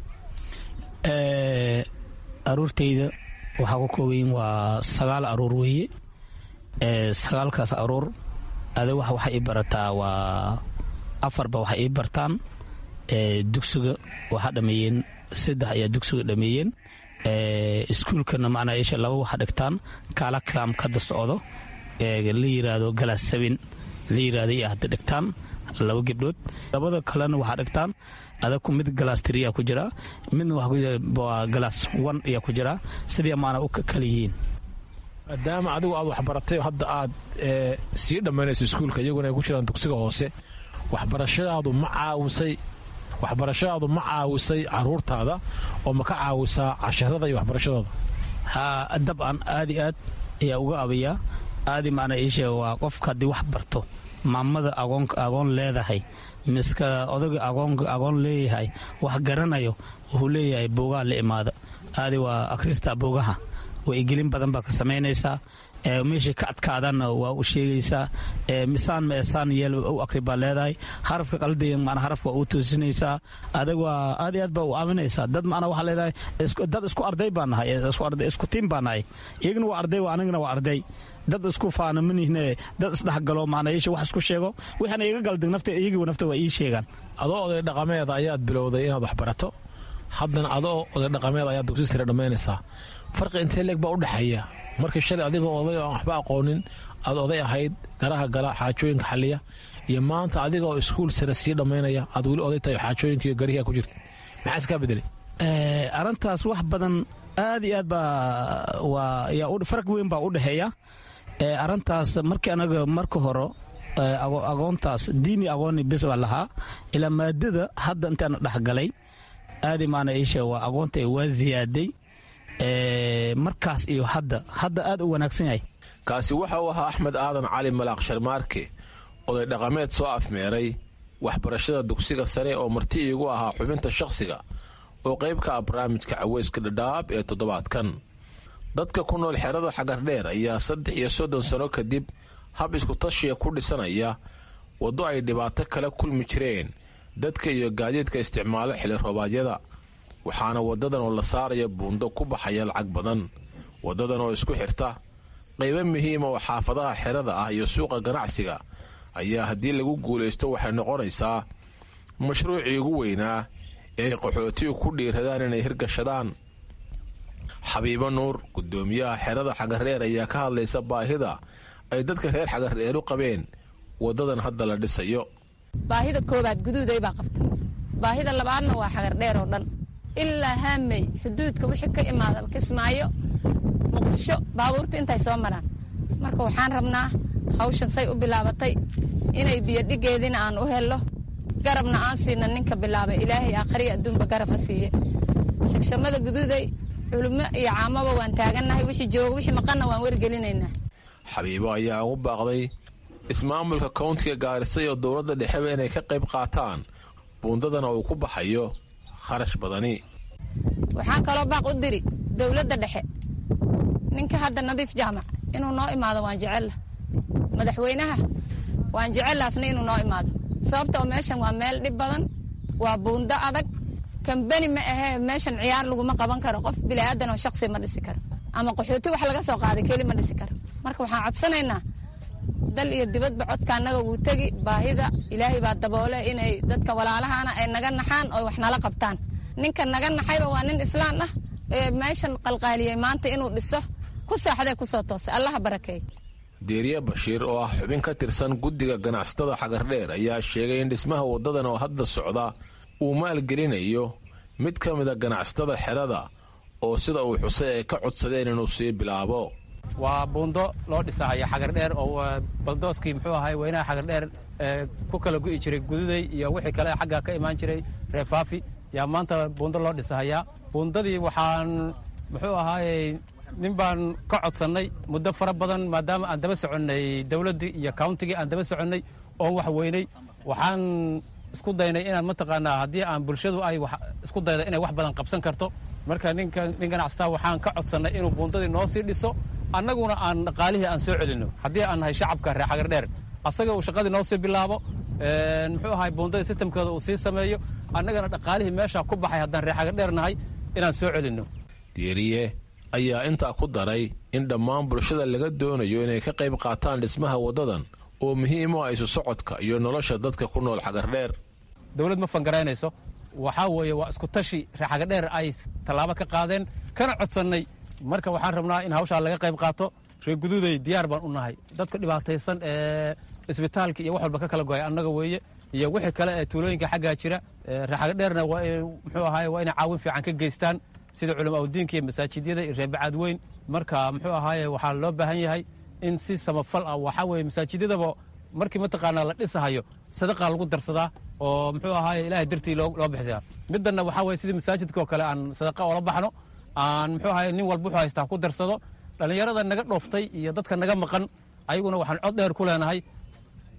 [SPEAKER 16] aruurtayda waxaa ku koobayin waa sagaal aruur weeye sagaalkaas aruur ade wax waxay ii barataa waa afarba waxay ii bartaan dugsiga waxaa dhameeyeen saddex ayaa dugsiga dhameeyeen iskuulkana macnaa isha laba waxaa dhigtaan kaala kalaam kada socdo la yiraahdo galaas sabin la yiraahdo iyo hadda dhigtaan laba gebdhood labada kalena waxaa dhigtaan adaku mid galaas tiriyaa ku jira midna waa galaas wan ayaa ku jira sidii maana u kala yihiin
[SPEAKER 15] maadaama adigu aad waxbaratay oo hadda aad sii dhammaynayso iskuulka iyaguna ay ku jiraan dugsiga hoose waxbarashadaadu ma caawisay waxbarashadaadu ma caawisay caruurtaada oo ma ka caawisaa casharada iyo waxbarashadooda
[SPEAKER 16] ha dabcan aad i aad ayaa uga abayaa aadi maana iishe waa qofka haddii wax barto maamada agoon leedahay miska odaga agoon leeyahay wax garanayo wuxuu leeyahay boogaha la imaada aadi waa akhrista boogaha waigelin badan baa ka samaynaysaa meesha ka adkaadana waa u sheegaysaa misaan meesaan yeel u akri baa leedahay harafka qalday mana harafka waa u toosinaysaa adag waa aad iyo aad baa u aaminaysaa dad macna waxaa leedahay dad isku arday baa nahay isku tiim baa nahay iyagana waa arday anigana waa arday dad isku faana manihne dad isdhexgalo macna isha wax isku sheego waxaana iga galdig nafta iyagiiba nafta waa ii sheegaan
[SPEAKER 15] adoo oday dhaqameeda ayaad bilowday inaad wax barato haddana adoo oday dhaqameed ayaad dugsi sare dhammaynaysaa farqi intee leeg baa u dhexeeya markii shalay adigoo oday oo aan waxba aqoonin aad oday ahayd garaha gala xaajooyinka xaliya iyo maanta adiga oo iskuul sare sii dhammaynaya aad weli oday tahay xaajooyinka iyo garihiga ku jirta maxaa iskaa bedelay
[SPEAKER 16] arrintaas wax badan aad iyo aad baa waa farq weyn baa u dhexeeya arrintaas markii anaga marka hore agoontaas diini agooni bis baa lahaa ilaa maadada hadda intaana dhexgalay aadi maana isha waa aqoonta waa ziyaaday markaas iyo hadda hadda aad u wanaagsan yahay
[SPEAKER 15] kaasi waxa uu ahaa axmed aadan cali malaaq sharmaarke oday dhaqameed soo afmeeray waxbarashada dugsiga sare oo marti iigu ahaa xubinta shakhsiga oo qayb ka ah barnaamijka caweyska dhadhaab ee toddobaadkan dadka ku nool xerada xagardheer ayaa saddex iyo soddon sano kadib hab iskutashiya ku dhisanaya waddo ay dhibaato kala kulmi jireen dadka iyo gaadiidka isticmaalo xili roobaadyada waxaana waddadan oo la saaraya buundo ku baxaya lacag badan waddadan oo isku xirta qaybo muhiima oo xaafadaha xerada ah iyo suuqa ganacsiga ayaa haddii lagu guulaysto waxay noqonaysaa mashruucii ugu weynaa ee ay qaxootigu ku dhiiradaan inay hirgashadaan xabiibo nuur guddoomiyaha xerada xagareer ayaa ka hadlaysa baahida ay dadka reer xagareer u qabeen waddadan hadda la dhisayo
[SPEAKER 17] baahida koowaad guduuday baa qabta baahida labaadna waa xagardheer oo dhan ilaa haamey xuduudka wixii ka imaada kismaayo muqdisho baabuurta intay soo maraan marka waxaan rabnaa hawshan say u bilaabatay inay biyodhigeediina aan u hello garabna aan siina ninka bilaabay ilaahay aakhriya adduunba garab ha siiye shagshamada guduuday culummo iyo caamaba waan taagannahay wixii jooga wixii maqanna waan wargelinaynaa
[SPEAKER 15] xabiibo ayaa ugu baaqday ismaamulka kowntiga gaarisa iyo dowladda dhexeba inay ka qayb qaataan buundadana uu ku baxayo kharash badani
[SPEAKER 17] waxaan kaloo baaq u diri dowladda dhexe ninka hadda nadiif jaamac inuu noo imaado waan jecella madaxweynaha waan jecellaasna inuu noo imaado sababta oo meeshan waa meel dhib badan waa buundo adag kambeni ma ahee meeshan ciyaar laguma qaban karo qof bilaadan oo shaqsi ma dhisi karo ama qaxooti wax laga soo qaaday keli ma dhisi karo marka waxaan codsanaynaa dal iyo dibadba codka annaga wuu tegi baahida ilaahay baa daboole inay dadka walaalahana ay naga naxaan oo wax nala qabtaan ninka naga naxayba waa nin islaan ah ee meeshan qalqaaliyey maanta inuu dhiso ku saaxdee kusoo toosay allaha barakeey
[SPEAKER 15] deeriye bashiir oo ah xubin ka tirsan guddiga ganacsatada xagardheer ayaa sheegay in dhismaha waddadan oo hadda socda uu maalgelinayo mid ka mida ganacsatada xerada oo sida uu xusay ay ka codsadeen inuu sii bilaabo
[SPEAKER 18] waa buundo loo dhisahaya xagardheer oo baldooskii muxuu ahay weynaha xagardheer ku kala gu'i jiray gududay iyo wixii kale xagga ka imaan jiray reefaafi yaa maanta buundo loo dhisahayaa buundadii waxaan muxuu ahaayey nin baan ka codsannay muddo fara badan maadaama aan daba soconnay dowladdii iyo countigii aan daba soconnay oon wax weynay waxaan isku daynay inaan mataqaanaa haddii aan bulshadu ay isku dayda inay wax badan qabsan karto marka ninka nin ganacsataa waxaan ka codsannay inuu buundadii noo sii dhiso annaguna aan dhaqaalihii aan soo celinno haddii aan nahay shacabka reer xagardheer asaga uu shaqadii noo sii bilaabo muxuu ahay buundadii sistamkeeda uu sii sameeyo annagana dhaqaalihii meeshaa ku baxay haddaan reer xagardheer nahay inaan soo celinno
[SPEAKER 15] diiriye ayaa intaa ku daray in dhammaan bulshada laga doonayo inay ka qayb qaataan dhismaha waddadan oo muhiim u ah isu socodka iyo nolosha dadka ku nool xagardheer
[SPEAKER 18] dowlad ma fangaraynayso waxaa weeye waa isku tashi reer xagardheer ay tallaabo ka qaadeen kana codsannay marka waxaan rabnaa in hawshaa laga qayb qaato reer guduuday diyaar baan u nahay dadka dhibaataysan ee isbitaalka iyo wax walba ka kala go'ay annaga weeye iyo wixii kale ee tuulooyinka xaggaa jira reer xagardheerna waa muxuu ahaay waa inay caawin fiican ka geystaan sida culama awdiinka iyo masaajidyada iyo reerbacaad weyn marka muxuu ahaaye waxaa loo baahan yahay in si samafal ah waxaa weeye masaajidyadaba markii mataqaanaa la dhisahayo sadaqa lagu darsadaa oo muxuu ahaaye ilaahay dartii loo bixisaa middanna waxaa weye sidii masaajidka oo kale aan sadaqa oola baxno aan muxuu ahaye nin walba wuxuu haystaa ku darsado dhallinyarada naga dhooftay iyo dadka naga maqan ayaguna waxaan cod dheer ku leenahay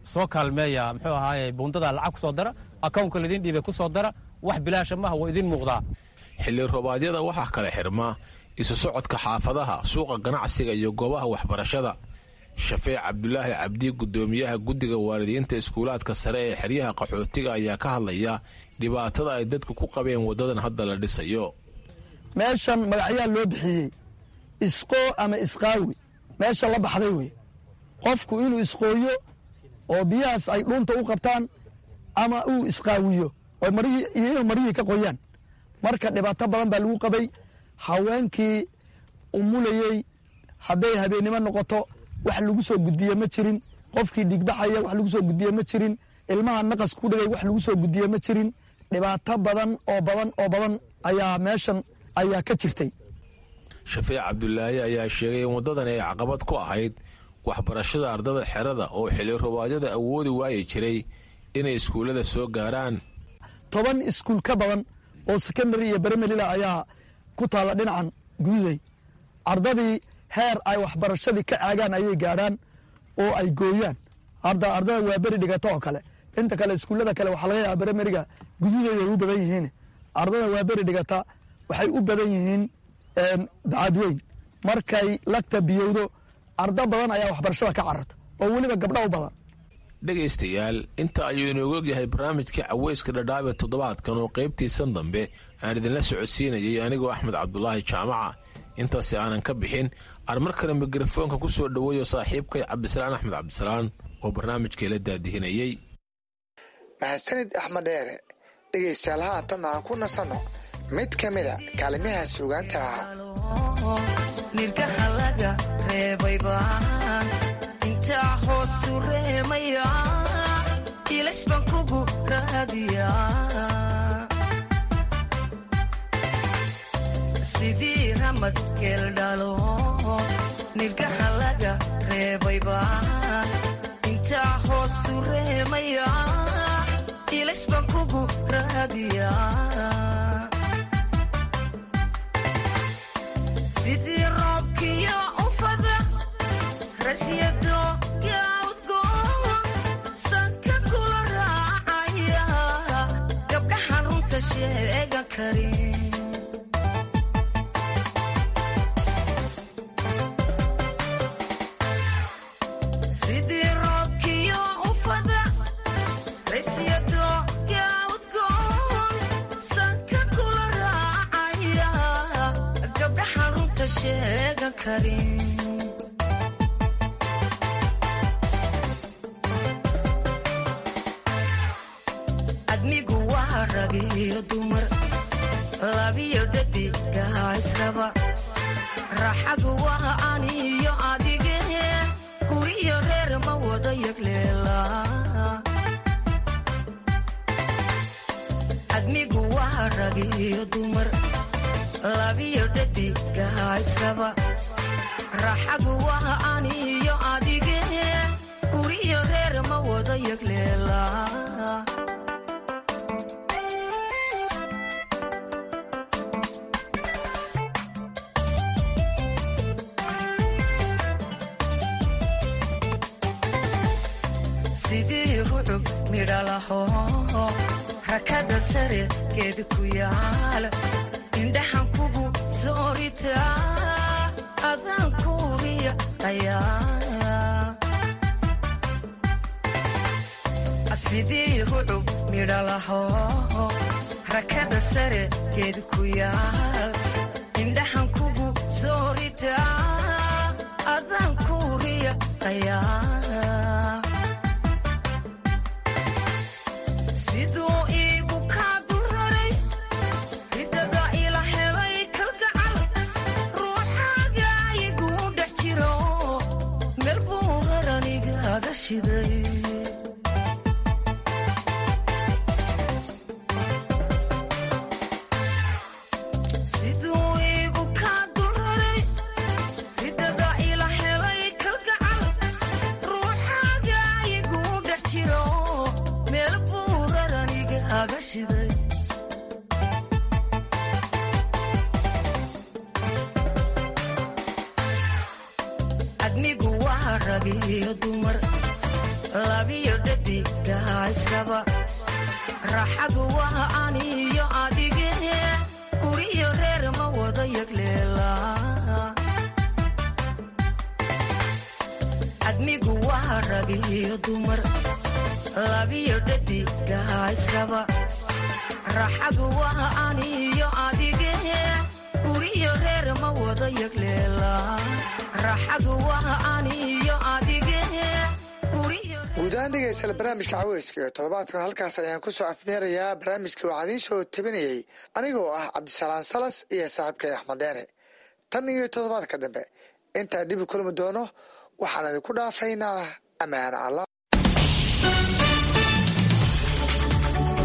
[SPEAKER 18] soo kaalmeeya muxuu ahaaye buundada lacag ku soo dara akownka laydin dhiibay ku soo dara wax bilaasha maaha waa idiin muuqdaa
[SPEAKER 15] xilli roobaadyada waxaa kale xirma isu socodka xaafadaha suuqa ganacsiga iyo goobaha waxbarashada shafeec cabdulaahi cabdi guddoomiyaha guddiga waalidiinta iskuulaadka sare ee xeryaha qaxootiga ayaa ka hadlaya dhibaatada ay dadku ku qabeen waddadan hadda la dhisayo
[SPEAKER 19] meeshan magacyaa loo bixiyey isqoo ama isqaawi meesha la baxday wey qofku inuu isqooyo oo biyahaas ay dhuunta u qabtaan ama uu isqaawiyo oo marihii iyo inuu marihii ka qoyaan marka dhibaato badan baa lagu qabay haweenkii umulayey hadday habeennimo noqoto wax lagu soo gudbiye ma jirin qofkii dhigbaxaya wax lagu soo gudbiye ma jirin ilmaha naqas ku dhigay wax lagu soo gudbiye ma jirin dhibaato badan oo badan oo badan ayaa meeshan ayaa ka jirtay
[SPEAKER 15] shafeec cabdulaahi ayaa sheegay in waddadan ay caqabad ku ahayd waxbarashada ardada xerada oo xilli rubaadyada awoodi waayi jiray inay iskuullada soo gaaraan
[SPEAKER 19] toban iskuul ka badan oo secondary iyo beremelila ayaa ku taalla dhinacan gududay ardadii heer ay waxbarashadii ka caagaan ayay gaadhaan oo ay gooyaan hadda ardada waa beri dhigata oo kale inta kale iskuullada kale waxaa laga yaaba beremeriga gududay way u badan yihiin ardada waa beri dhigata waxay u badan yihiin bacadweyn markay lagta biyowdo arda badan ayaa waxbarashada ka cararta oo weliba gabdha u badan
[SPEAKER 15] dhegaystayaal inta ayuu inoogu ogyahay barnaamijkii caweyska dhadhaabe toddobaadkan oo qaybtiisan dambe aan idinla socodsiinayay anigoo axmed cabdulaahi jaamaca intaasi aanan ka bixin aan mar kale mikrofoonka ku soo dhoweeyo saaxiibkay cabdisalaan axmed cabdisalaan oo barnaamijkay la daadihinayey
[SPEAKER 10] mahadsanid axmed dheere dhegaystayaal haatan aan ku nasanno mid ka mida kaalimaha suugaanta ahaa
[SPEAKER 20] nirgaha laga reebayba intaa hoosu reemaya ilays baan kugu raadiya sidii ramad geeldhalo nirgaha laga reebayba intaa hoosu reemaya ilays baan kugu raadiya sidii roobkiyo ufada rasyado yaudgoon sanka kula raacaya gabdhaxan runta sheegan karin sidii roobkiyo ufada rasyado yaudgoon sanka kula raacaya gabdhaxan runta sheegan karin admigu waa ragiyo dumar labiyo dhadigaa israba raaxadu waa aniyo adige guriyo reer ma wada yagleela admigu waa ragiyo dumar labiyo dhadigaa israba raaxadu waa aniyo adige guriyo reer ma wada yagleela sidii rucub midhalaho rakada sare geed ku yaal indhaxan kugu soorita adaan kuuriya ayaa sidii rucub midhalaho rakada sare geed ku yaal indhaxan kugu soorita adaan kuuriya ayaa siduu iigu kaa dulraray ridada ila helay kalgacal ruuxaaga iguu dhex jiro meel buu raranigaaga shiday siduu iigu kaa dulraray ridada ila helay kalgacal ruuxaaga iguu dhex jiro meel buu raranigaaga shiday admigu waa ragiyo dumar labiyo dhadiga israba raxadu waa aniyo adige guriyo reer ma wada yagleela admigu waa ragiyo dumar labiyo dhadiga israba raxadu waa aniyo adige guriyo reer ma wada yagleela raxadu waa aniyo adige
[SPEAKER 10] guud ahaan dhegeystayaal barnaamijka caweyska iyo toddobaadkan halkaas ayaan ku soo afmeerayaa barnaamijkii waxaan idiin soo tabinayey anigoo ah cabdisalaan salas iyo saaxiibkay axmed deere tan iyo toddobaadka dambe intaan dib u kulmi doono waxaan idinku dhaafaynaa ammaan allah